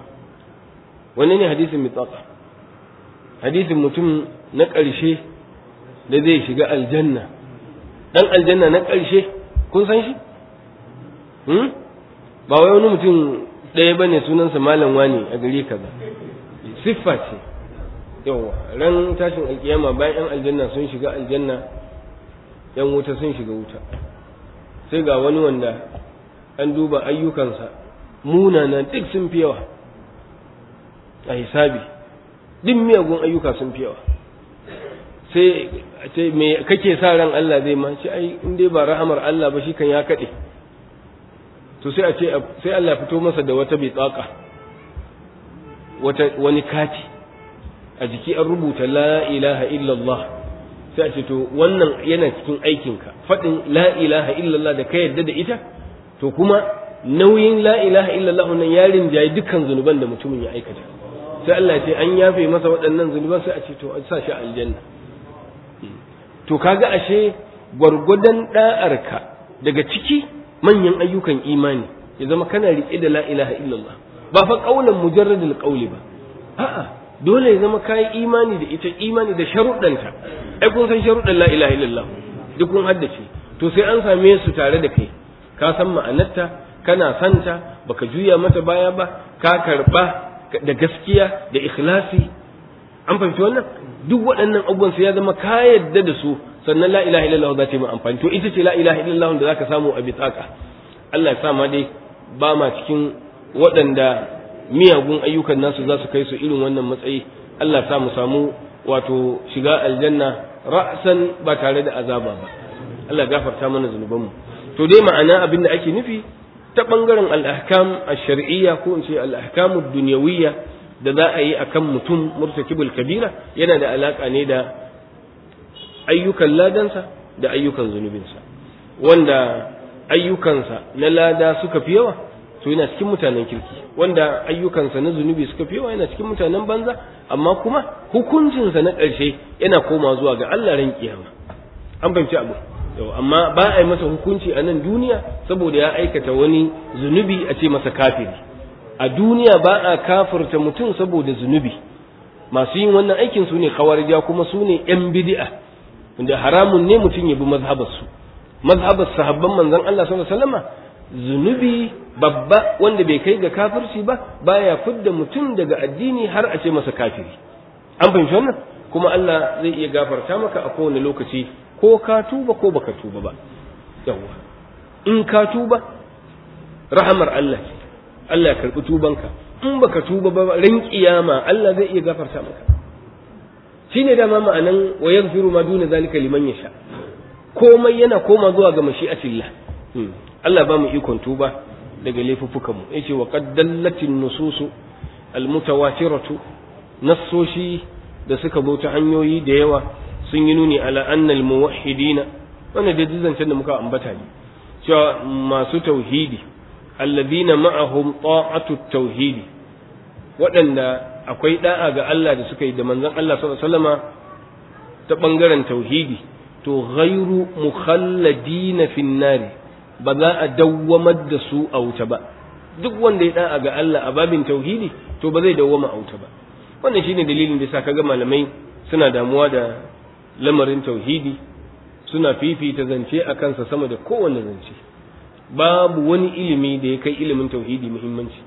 wanne ne hadisin bitaqa hadisin mutum na ƙarshe da zai shiga aljanna dan aljanna na ƙarshe kun san shi hmm ba wai wani mutum ɗaya bane sunansa malam wani a gari kaza siffa ce yawa ran tashin alkiyama bayan yan aljanna sun shiga aljanna yan wuta sun shiga wuta sai ga wani wanda an duba ayyukansa munana duk sun fi yawa a hisabi duk miyagun ayyuka sun fi yawa sai ce me kake sa ran Allah zai ma shi ai in dai ba rahamar Allah ba shi kan ya kade to sai a ce sai Allah ya fito masa da wata bitsaka wata wani kati a jiki an rubuta la ilaha illallah sai a ce to wannan yana cikin aikinka faɗin la ilaha illallah da ka yarda da ita to kuma nauyin la ilaha illallah nan ya rinjaye dukkan zunuban da mutumin ya aikata sai Allah ya ce an yafe masa waɗannan zunuban sai a ce to a sa shi aljanna to kaga ashe gwargwadon da'arka daga ciki manyan ayyukan imani ya zama kana riƙe da la ilaha illallah ba fa qaulan mujarradul qawli ba a'a dole ya zama kayi imani da ita imani da sharuɗanta ai kun san sharuɗan la ilaha illallah duk kun haddace to sai an same su tare da kai ka san ma'anarta kana santa baka juya mata baya ba ka karba da gaskiya da ikhlasi an fahimci wannan duk waɗannan abubuwan sai ya zama ka yadda da su sannan la ilaha illallah za ta yi amfani to ita ce la ilaha illallah da zaka samu a bitaka Allah ya sa ma dai ba ma cikin waɗanda miyagun ayyukan nasu za su kai su irin wannan matsayi Allah sa mu samu wato shiga aljanna ra'san ba tare da azaba ba Allah gafarta mana zunubanmu to dai ma'ana abin da ake nufi ta bangaren al-ahkam ash-shar'iyya ko in ce al-ahkam ad-dunyawiyya da za a yi akan mutum murtakibul kabira yana da alaka ne da ayyukan ladansa da ayyukan zunubinsa wanda ayyukansa na lada suka fi yawa to yana cikin mutanen kirki wanda ayyukansa na zunubi suka fi yawa yana cikin mutanen banza amma kuma hukuncinsa na ƙarshe yana koma zuwa ga Allah ran kiyama an fahimci abu yau amma ba a yi masa hukunci a nan duniya saboda ya aikata wani zunubi a ce masa kafiri a duniya ba a kafirta mutum saboda zunubi masu yin wannan aikin su ne khawarija kuma su ne yan bid'a wanda haramun ne mutum ya bi mazhabar su mazhabar sahabban manzon Allah sallallahu alaihi wasallama zunubi babba wanda bai kai ga kafirci ba baya fidda mutum daga addini har a ce masa kafiri an fahimci wannan kuma Allah zai iya gafarta maka a kowane lokaci ko ka tuba ko baka tuba ba yawwa in ka tuba rahamar Allah ce Allah ya karbi tubanka in baka tuba ba ran kiyama Allah zai iya gafarta maka shine dama ma'anan wa yaghfiru ma duna zalika liman yasha komai yana koma zuwa ga mashi'atillah Allah ba mu ikon tuba daga laifuffukan mu yace wa qad dallatin nususu almutawatiratu nassoshi da suka zo ta hanyoyi da yawa sun yi nuni ala annal muwahhidina wannan da zancen da muka ambata ne cewa masu tauhidi alladhina ma'ahum ta'atu tauhidi waɗanda akwai da'a ga Allah da suka yi da manzon Allah sallallahu alaihi wasallama ta bangaren tauhidi to ghairu mukhalladina fin nari ba za a dawwamar da su a wuta ba duk wanda ya da'a ga Allah a babin tauhidi to ba zai dawwama a wuta ba wannan shine dalilin da sa kaga malamai suna damuwa da lamarin tauhidi suna fifita zance a kansa sama da kowanne zance babu wani ilimi da ya kai ilimin tauhidi muhimmanci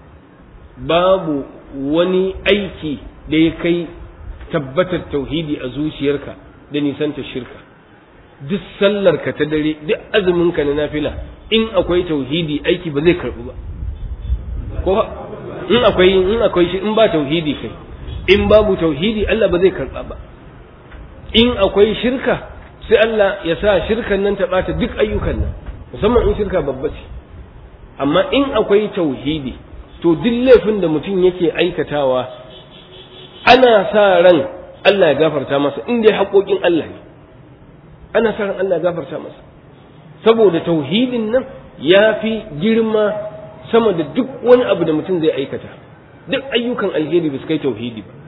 babu wani aiki da ya kai tabbatar tauhidi a zuciyarka da nisanta shirka duk sallarka ta dare duk azuminka na nafila in akwai tauhidi aiki ba zai karbu ba ko in akwai in akwai shi in ba tauhidi kai in babu tauhidi Allah ba zai karba ba in akwai shirka sai Allah ya sa shirkan nan ta bata duk ayyukan nan musamman in shirka babba ce amma in akwai tauhidi to duk laifin da mutum yake aikatawa ana sa ran Allah ya gafarta masa in dai haƙoƙin Allah ne ana sa ran Allah ya gafarta masa saboda tauhidin nan ya fi girma sama da duk wani abu da mutum zai aikata duk ayyukan alheri ba su kai tauhidi ba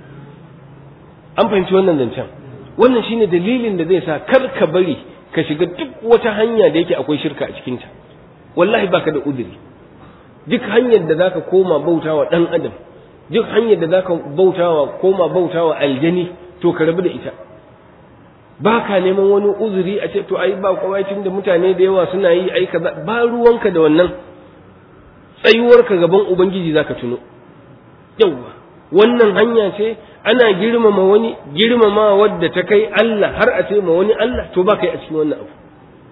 an fahimci wannan zancen wannan shine dalilin da zai sa kar ka bari ka shiga duk wata hanya da yake akwai shirka a cikinta wallahi baka da udiri duk hanyar da zaka koma bautawa dan adam duk hanyar da zaka bautawa koma bautawa aljani to ka rabu da ita baka neman wani uzuri a ce to ai ba kwaicin da mutane da yawa suna yi ai kaza ba ruwanka da wannan tsayuwarka gaban ubangiji zaka tuno yawwa wannan hanya ce ana girmama wani girmama wadda ta kai Allah har a ce ma wani Allah to ba kai a cikin wannan abu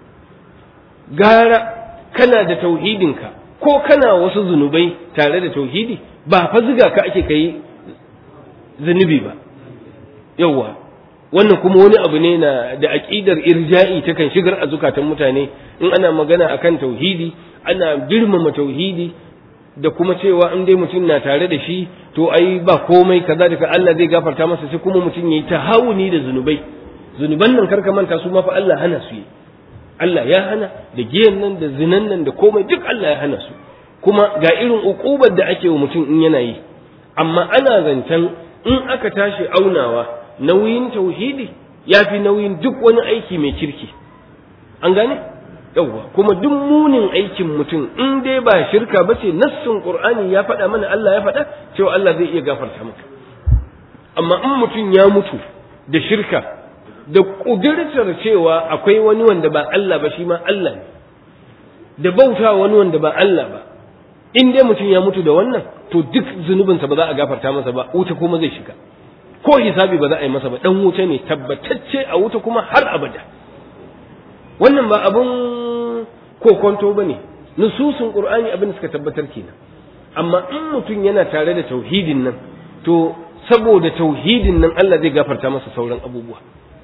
gara kana da tauhidinka ko kana wasu zunubai tare da tauhidi ba fa ziga ka ake kai zunubi ba yawwa wannan kuma wani abu ne na da aqidar irja'i ta kan shigar a zukatan mutane in ana magana akan tauhidi ana girmama tauhidi da kuma cewa in dai mutum na tare da shi to ai ba komai kaza da Allah zai gafarta masa sai kuma mutum yayi tahawuni da zunubai zunuban nan karka manta su ma fa Allah hana su yi Allah ya hana da giyan nan da zinan nan da komai duk Allah ya hana su kuma ga irin ukubar da ake wa mutum in yana yi amma ana zancen in aka tashi aunawa nauyin tauhidi ya fi nauyin duk wani aiki mai kirki an gane yawwa kuma duk munin aikin mutum in dai ba shirka ba ce nassin qur'ani ya faɗa mana Allah ya faɗa cewa Allah zai iya gafarta maka amma in mutum ya mutu da shirka da ƙudurtar cewa akwai wani wanda ba Allah ba shi ma Allah ne da bauta wani wanda ba Allah ba in dai mutum ya mutu da wannan to duk zunubinsa ba za a gafarta masa ba wuta kuma zai shiga ko hisabi ba za a yi masa ba dan wuta ne tabbatacce a wuta kuma har abada wannan ba abun kokonto ba ne nususun qur'ani abin da suka tabbatar kenan amma in mutum yana tare da tauhidin nan to saboda tauhidin nan Allah zai gafarta masa sauran abubuwa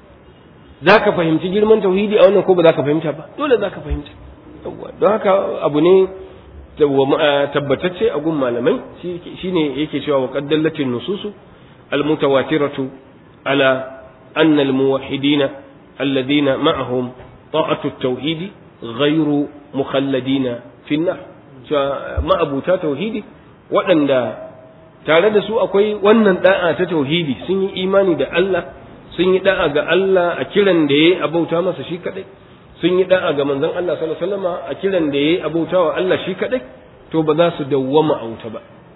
za ka fahimci girman tauhidi a wannan ko ba za ka fahimta ba dole za ka fahimta don haka abu ne tabbatacce a gun malamai shine yake cewa wa qaddallatin nususu almutawatiratu ala anna almuwahhidina alladhina ma'ahum ta'atu at-tauhidi ghayru mukhalladina fi an-nar ma'abuta tauhidi waɗanda tare da su akwai wannan da'a ta tauhidi sun yi imani da Allah sun yi da'a ga Allah a kiran da yayi abauta masa shi kadai sun yi da'a ga manzon Allah sallallahu alaihi wasallam a kiran da yayi abauta wa Allah shi kadai to ba za su dawwama a wuta ba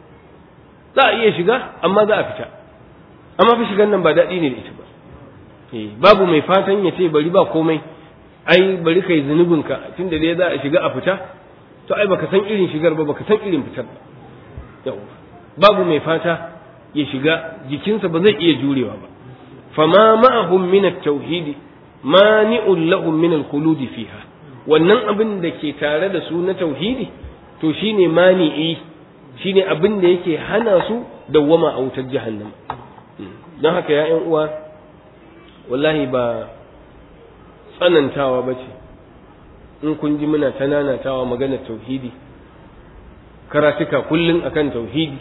za a iya shiga amma za a fita amma fi shigan nan ba daɗi ne da ita ba babu mai fatan ya ce bari ba komai ai bari kai zunubinka tunda dai za a shiga a fita to ai baka san irin shigar ba baka san irin fitar ba yawa babu mai fata ya shiga jikinsa ba zai iya jurewa ba fama ma'ahum min at-tauhid mani'un lahum min al-khulud fiha wannan abin da ke tare da su na tauhidi to shine mani'i shine abin da yake hana su dawwama a wutar jahannama don haka ya uwa wallahi ba tsanantawa ba ce in kun ji muna ta nanatawa magana tauhidi karatuka kullum akan tauhidi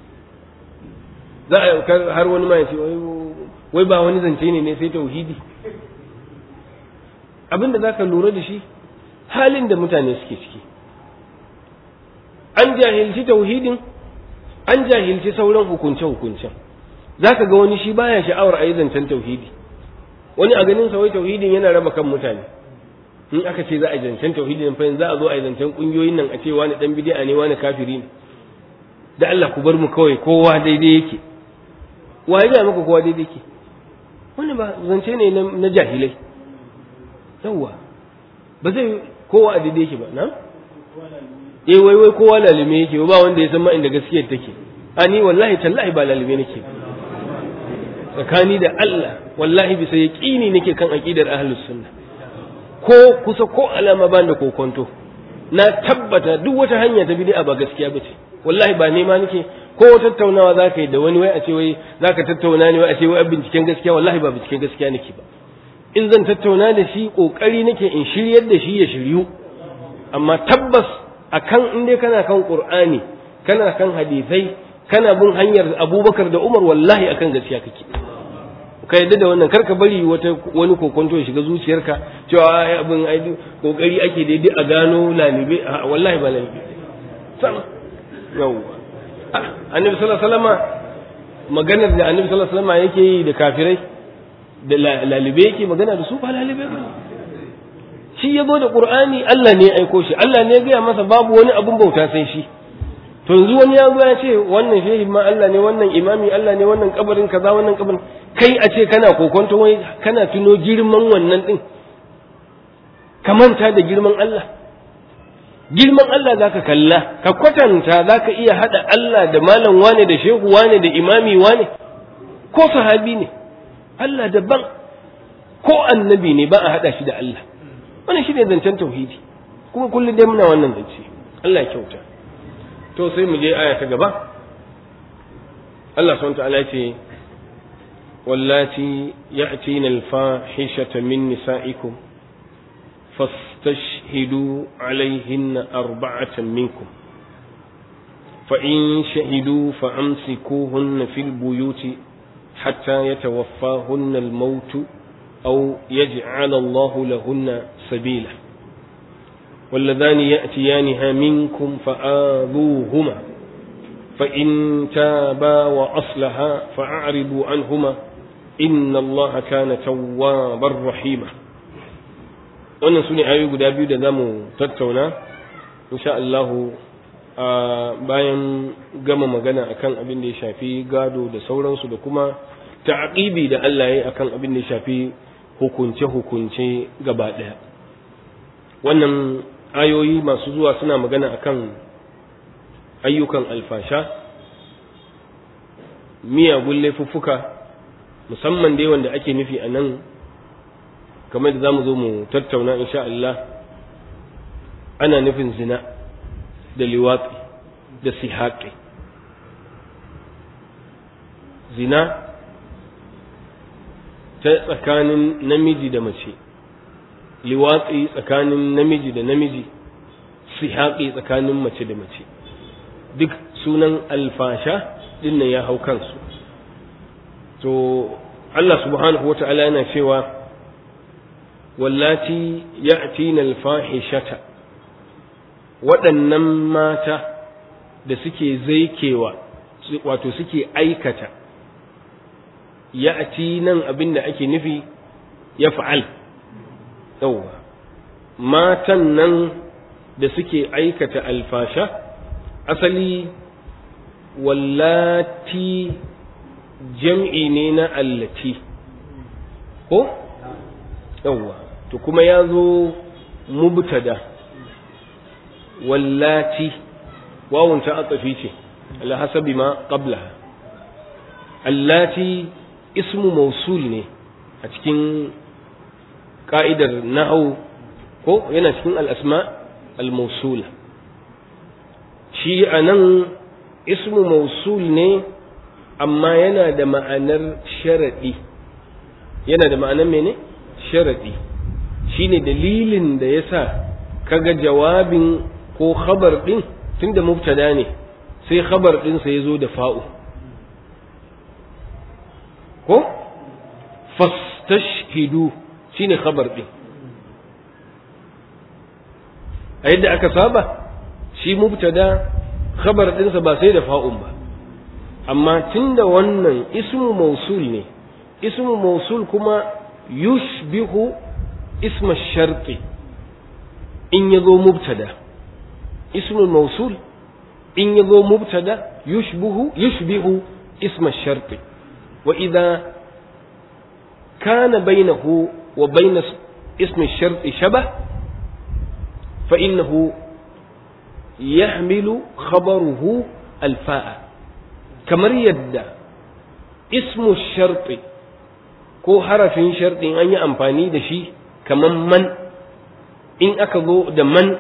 za a har wani ma ya ce wai ba wani zance ne ne sai tauhidi abinda za ka lura da shi halin da mutane suke ciki an jahilci tauhidin an jahilci sauran hukunce-hukuncen za ka ga wani shi baya sha'awar a yi zancen tauhidi wani a ganin wai tauhidin yana raba kan mutane in aka ce za a yi zancen tauhidin fa za a zo a yi zancen kungiyoyin nan a ce wani dan bid'a ne wani kafiri ne da Allah ku bar mu kawai kowa daidai yake wa ya maka kowa daidai yake wani ba zance ne na jahilai yawwa ba zai kowa a daidai yake ba na eh wai wai kowa lalime yake ba wanda ya san ma inda gaskiyar take a ni wallahi tallahi ba lalime nake tsakani da Allah wallahi bisa yaqini nake kan aqidar ahlus sunna ko kusa ko alama ba da kokonto na tabbata duk wata hanya ta bid'a ba gaskiya bace wallahi ba nema nake ko tattaunawa zaka yi da wani wai a ce wai zaka tattauna ne wai a ce wai binciken gaskiya wallahi ba binciken gaskiya nake ba in zan tattauna da shi kokari nake in shiryar da shi ya shiryu amma tabbas akan in dai kana kan qur'ani kana kan hadisai kana bin hanyar abubakar da umar wallahi akan gaskiya kake ka yadda da wannan karka bari wata wani kokonto ya shiga zuciyarka cewa ai abin ai kokari ake daidai a gano lalibe wallahi ba lalibe sama yawwa annabi sallallahu alaihi wasallam maganar da annabi sallallahu alaihi wasallam yake yi da kafirai da lalibe yake magana da su ba lalibe ba shi ya zo da qur'ani Allah ne ya aiko shi Allah ne ya gaya masa babu wani abun bauta sai shi to yanzu wani ya zo ya ce wannan shehi ma Allah ne wannan imami Allah ne wannan kabarin kaza wannan kabarin kai a ce kana kokonto wai kana tuno girman wannan din ka manta da girman Allah girman Allah zaka kalla ka kwatanta zaka iya hada Allah da malam wane da shehu wane da imami wane ko sahabi ne Allah daban ko annabi ne ba a hada shi da Allah wannan shine zancen tauhidi kuma kullum dai muna wannan zance Allah ya kyauta to sai mu je aya ta gaba Allah subhanahu ta'ala ce wallati ya'tina al-fahishata min nisa'ikum fastashhidu alayhinna arba'atan minkum فإن شهدوا فأمسكوهن في البيوت حتى يتوفاهن الموت أو يجعل الله لهن سبيلا واللذان يأتيانها منكم فآذوهما فإن تابا وأصلها فأعرضوا عنهما إن الله كان توابا رحيما wannan su ne ayoyi guda biyu da za mu tattauna insha Allahu a bayan gama magana akan abin da ya shafi gado da sauransu da kuma ta'aqibi da Allah ya yi akan abin da ya shafi hukunce-hukunce gaba ɗaya wannan ayoyi masu zuwa suna magana akan ayyukan alfasha miyagun laifuffuka musamman dai wanda ake nufi a nan kamar da za mu zo mu tattauna insha Allah ana nufin zina da liwatsi da sihaƙi zina ta tsakanin namiji da mace liwatsi tsakanin namiji da namiji sihaƙi tsakanin mace da mace duk sunan alfasha dinnan ya hau kansu to Allah subhanahu wa ta'ala yana cewa wallati ya'tina alfahishata waɗannan mata da suke zaikewa wato suke aikata ya'ti nan abin da ake nufi ya fa'al yauwa matan nan da suke aikata alfasha asali wallati jam'i ne na allati ko yawwa to kuma ya zo mubtada wallati wawun ta atsafi ce ala hasabi ma qablaha allati ismu mausul ne a cikin ka'idar nahau ko yana cikin al'asma al-mausula shi a nan ismu mausul ne amma yana da ma'anar sharaɗi yana da ma'anar mene sharaɗi shi ne dalilin da ya sa kaga jawabin ko khabar ɗin tun da mubtada ne sai khabar ɗinsa ya zo da fa'u ko fastashhidu shine khabar ɗin a yadda aka saba shi mubtada khabar ɗinsa ba sai da fa'un ba amma tunda wannan ismu mausul ne ismu mausul kuma yushbihu isma sharti in ya zo mubtada ismu mausul in ya zo mubtada yushbihu yushbihu isma sharti wa idza kana bainahu wa bain ismi sharti shabah fa innahu يحمل خبره الفاء kamar yadda ismu sharti ko harafin sharɗin an yi amfani da shi kamar man in aka zo da man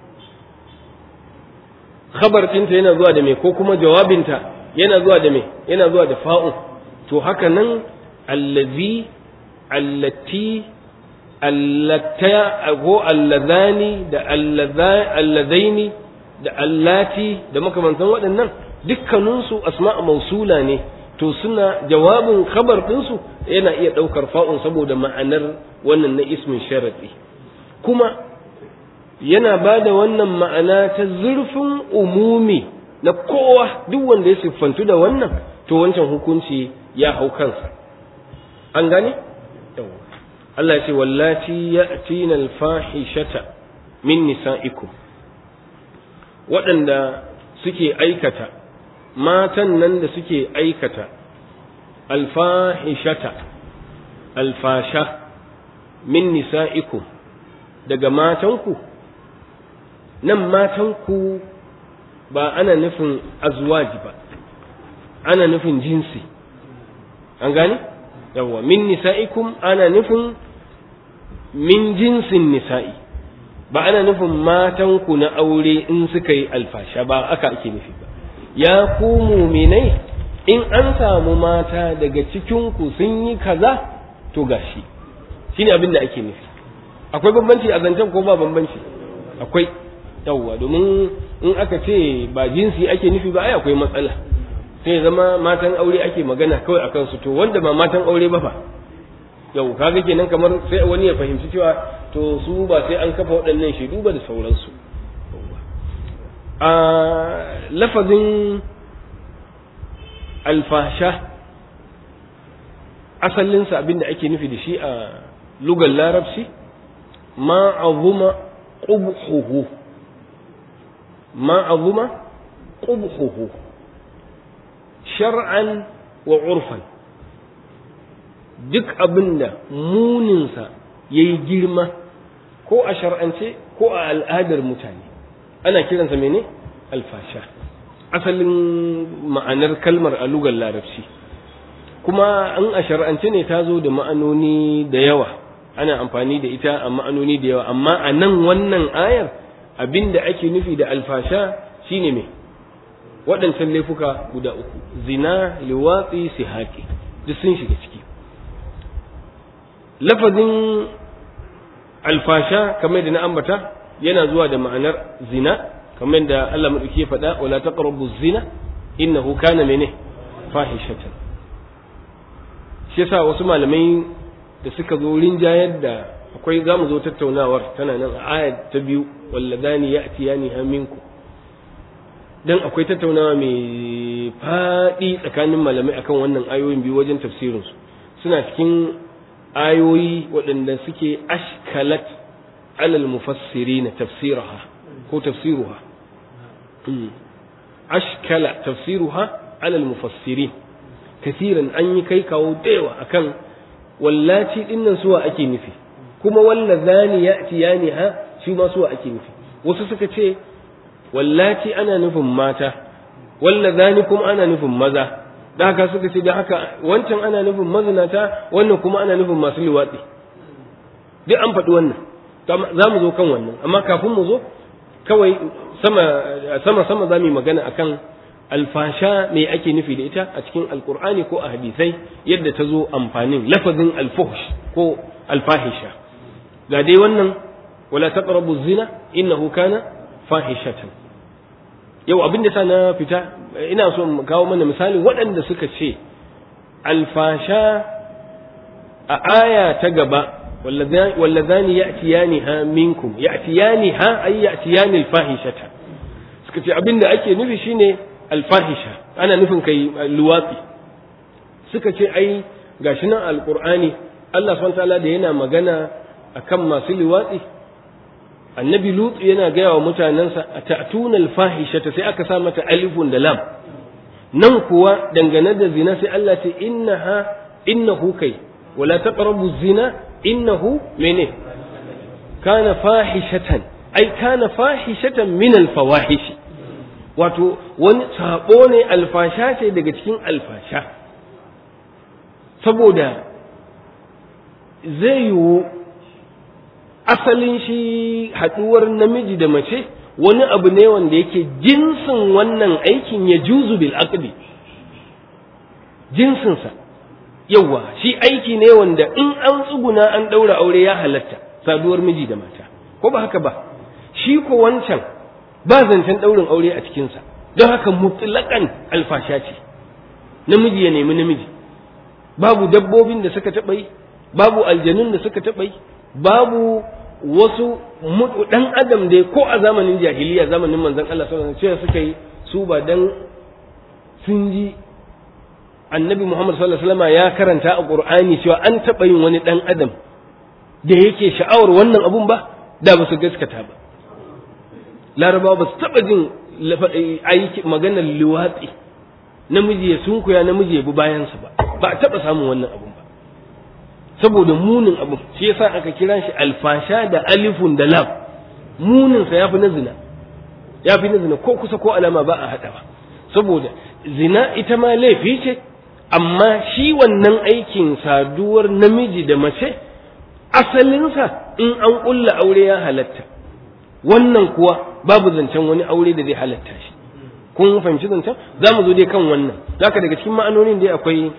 khabar ɗinta yana zuwa da me ko kuma jawabinta yana zuwa da me yana zuwa da fa'un to haka nan allazi allati allata ko allazani da allazaini da allati da makamantan waɗannan dukkaninsu asma'a mausula ne to suna jawabin khabar ɗinsu yana iya ɗaukar fa'un saboda ma'anar wannan na ismin sharaɗi kuma yana ba da wannan ma'ana ta zurfin umumi na kowa duk wanda ya siffantu da wannan to wancan hukunci ya hau kansa an gane? Allah ya ce wallati ya'tina al-fahishata min nisa'ikum waɗanda suke aikata matan nan da suke aikata alfahishata alfasha min nisa'ikum daga matanku nan matanku ba ana nufin azwaji ba ana nufin jinsi an gane yawwa min nisa'ikum ana nufin min jinsin nisa'i ba ana nufin matanku na aure in suka yi alfasha ba aka ake nufi ba ya ku muminai in an samu mata daga cikinku sun yi kaza to gashi shine abin da ake nufi akwai bambanci a zancen ko ba bambanci akwai yawwa domin in aka ce ba jinsi ake nufi ba ai akwai matsala sai zama matan aure ake magana kawai akan su to wanda ba matan aure ba fa yau kaga kenan kamar sai wani ya fahimci cewa to su ba sai an kafa waɗannan shaidu ba da sauransu a lafazin alfasha asalinsa abinda ake nufi da shi a lugar larabci ma azuma qubhuhu ma azuma qubhuhu shar'an wa urfan duk abinda muninsa yayi girma ko a shar'ance ko a al'adar mutane ana kiransa mene alfasha asalin ma'anar kalmar a lugar larabci kuma an a shar'ance ne ta zo da ma'anoni da yawa ana amfani da ita a ma'anoni da yawa amma a nan wannan ayar abinda ake nufi da alfasha shine me waɗancan laifuka guda uku zina liwatsi sihaki duk sun shiga ciki lafazin alfasha kamar da na ambata yana zuwa da ma'anar zina kamar da Allah madauki ya faɗa wala taqrabu zina innahu kana mene fahishatan shi yasa wasu malamai da suka zo rinjayar da akwai zamu zo tattaunawar tana nan a ayat ta biyu walladani ya'tiyani haminku dan akwai tattaunawa mai faɗi tsakanin malamai akan wannan ayoyin biyu wajen tafsirin su suna cikin ayoyi waɗanda suke ashkalat alal mufassiri na tafsiraha ko tafsiruha ashkala tafsiruha ala al-mufassirin kasiran an yi kai kawo dayawa akan wallaci dinnan suwa ake nufi kuma wallazani ya'tiyani ha shi ma suwa ake nufi wasu suka ce wallaci ana nufin mata wallazani kuma ana nufin maza da haka suka ce da haka wancan ana nufin mazinata wannan kuma ana nufin masu liwatsi duk an faɗi wannan za mu zo kan wannan amma kafin mu zo kawai sama sama sama za mu yi magana akan alfasha me ake nufi da ita a cikin alkur'ani ko a hadisai yadda ta zo amfanin lafazin alfuhsh ko alfahisha ga dai wannan wala taqrabu zina innahu kana fahishatan yau abin da na fita ina so mu kawo mana misali waɗanda suka ce alfasha a aya ta gaba واللذان يأتيانها منكم يأتيانها أي يأتيان الفاحشة suka ce abin da ake nufi shine alfahisha ana nufin kai luwatsi suka ce ai gashi nan alqur'ani Allah subhanahu ta'ala da yana magana akan masu luwatsi annabi lut yana gaya wa mutanensa ta'tuna alfahishata sai aka sa mata alifun da lam nan kuwa dangane da zina sai Allah ce innaha innahu kai wala taqrabu zina innahu mene kana fahishatan ai kana fahishatan min alfawahish wato wani sabo ne alfasha ce daga cikin alfasha saboda zai yiwu asalin shi haɗuwar namiji da mace wani abu ne wanda yake jinsin wannan aikin ya juzu bil aqdi jinsinsa yawwa shi aiki ne wanda in an tsuguna an ɗaura aure ya halatta saduwar miji da mata ko ba haka ba shi ko wancan ba zancen ɗaurin aure a cikinsa don haka mutlaƙan alfasha ce namiji ya nemi namiji babu dabbobin da suka taɓa yi babu aljanun da suka taɓa yi babu wasu ɗan adam dai ko a zamanin jahiliya zamanin manzon Allah sallallahu alaihi wasallam suka yi su ba dan sun ji annabi Muhammad sallallahu alaihi wasallam ya karanta a Qur'ani cewa an taɓa yin wani ɗan adam da yake sha'awar wannan abun ba da ba su gaskata ba larabawa ba su taɓa jin aiki maganar liwatsi namiji ya sunkuya namiji ya bi bayansa ba ba a taɓa samun wannan abun ba saboda munin abun shi yasa aka kira shi alfasha da alifun da lam muninsa ya fi na zina ya fi na zina ko kusa ko alama ba a haɗawa saboda zina ita ma laifi ce amma shi wannan aikin saduwar namiji da mace asalinsa in an ƙulla aure ya halatta wannan kuwa babu zancen wani aure da zai halatta shi kun fahimci zancen za mu zo dai kan wannan zaka daga cikin ma'anonin dai akwai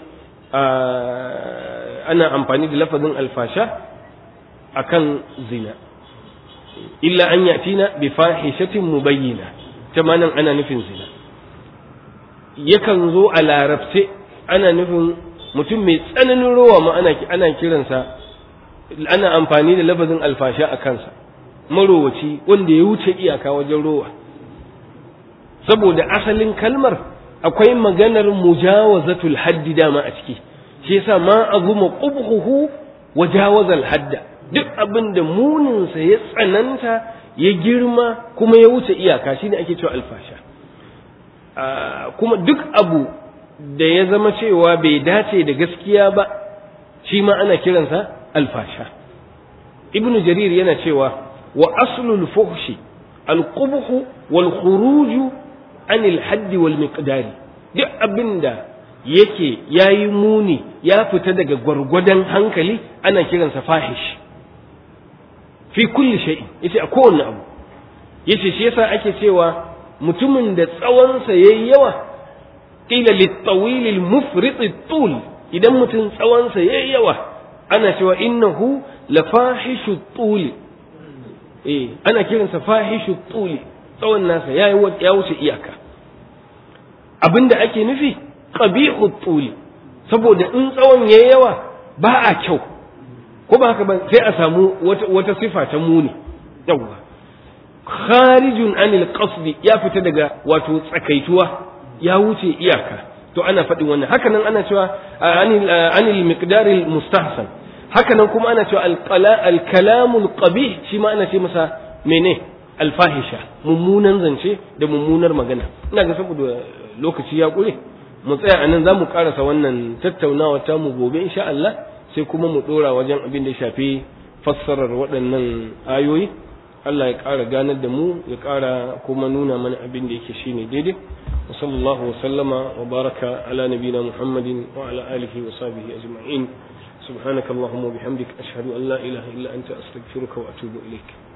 ana amfani da lafazin alfasha akan zina illa an yatina bi fahishatin mubayyina ta nan ana nufin zina yakan zo a larabce ana nufin mutum mai tsananin rowa ma ana ana kiransa ana amfani da lafazin alfasha a kansa marowaci wanda ya wuce iyaka wajen rowa saboda asalin kalmar akwai maganar mujawazatul haddi dama a ciki shi yasa ma azuma qubhuhu wa jawazal hadda duk abin da muninsa ya tsananta ya girma kuma ya wuce iyaka shine ake cewa alfasha kuma duk abu da ya zama cewa bai dace da gaskiya ba shi ma ana kiransa alfasha ibnu jarir yana cewa wa aslul fuhshi alqubhu wal khuruju anil haddi wal miqdari duk abinda yake yayi muni ya fita daga gwargwadon hankali ana kiransa fahish fi kulli shay'in yace a kowanne abu yace shi yasa ake cewa mutumin da tsawonsa yayi yawa qila lit-tawil al-mufrit at-tul idan mutum tsawonsa yayi yawa ana cewa innahu la fahishu at eh ana kiransa fahishu at tsawon nasa yayi ya wuce iyaka abinda ake nufi qabihu at saboda in tsawon yayi yawa ba a kyau ko ba haka ba sai a samu wata wata sifa ta muni yawwa kharijun anil qasdi ya fita daga wato tsakaituwa ya wuce iyaka to ana faɗin wannan haka nan ana cewa anil anil miqdaril mustahsan haka nan kuma ana cewa al kalamul qabih shi ma ana ce masa mene alfahisha mummunan zance da mummunar magana ina ga saboda lokaci ya ƙure mu tsaya a nan za mu ƙarasa wannan tattaunawa ta mu gobe insha Allah sai kuma mu ɗora wajen abin da shafi fassarar waɗannan ayoyi Allah ya ƙara ganar da mu ya ƙara kuma nuna mana abin da yake shine daidai wa sallallahu wa sallama wa baraka ala nabina muhammadin wa ala alihi wa sahbihi ajma'in subhanakallahumma wa bihamdik ashhadu an la ilaha illa anta astaghfiruka wa atubu ilaik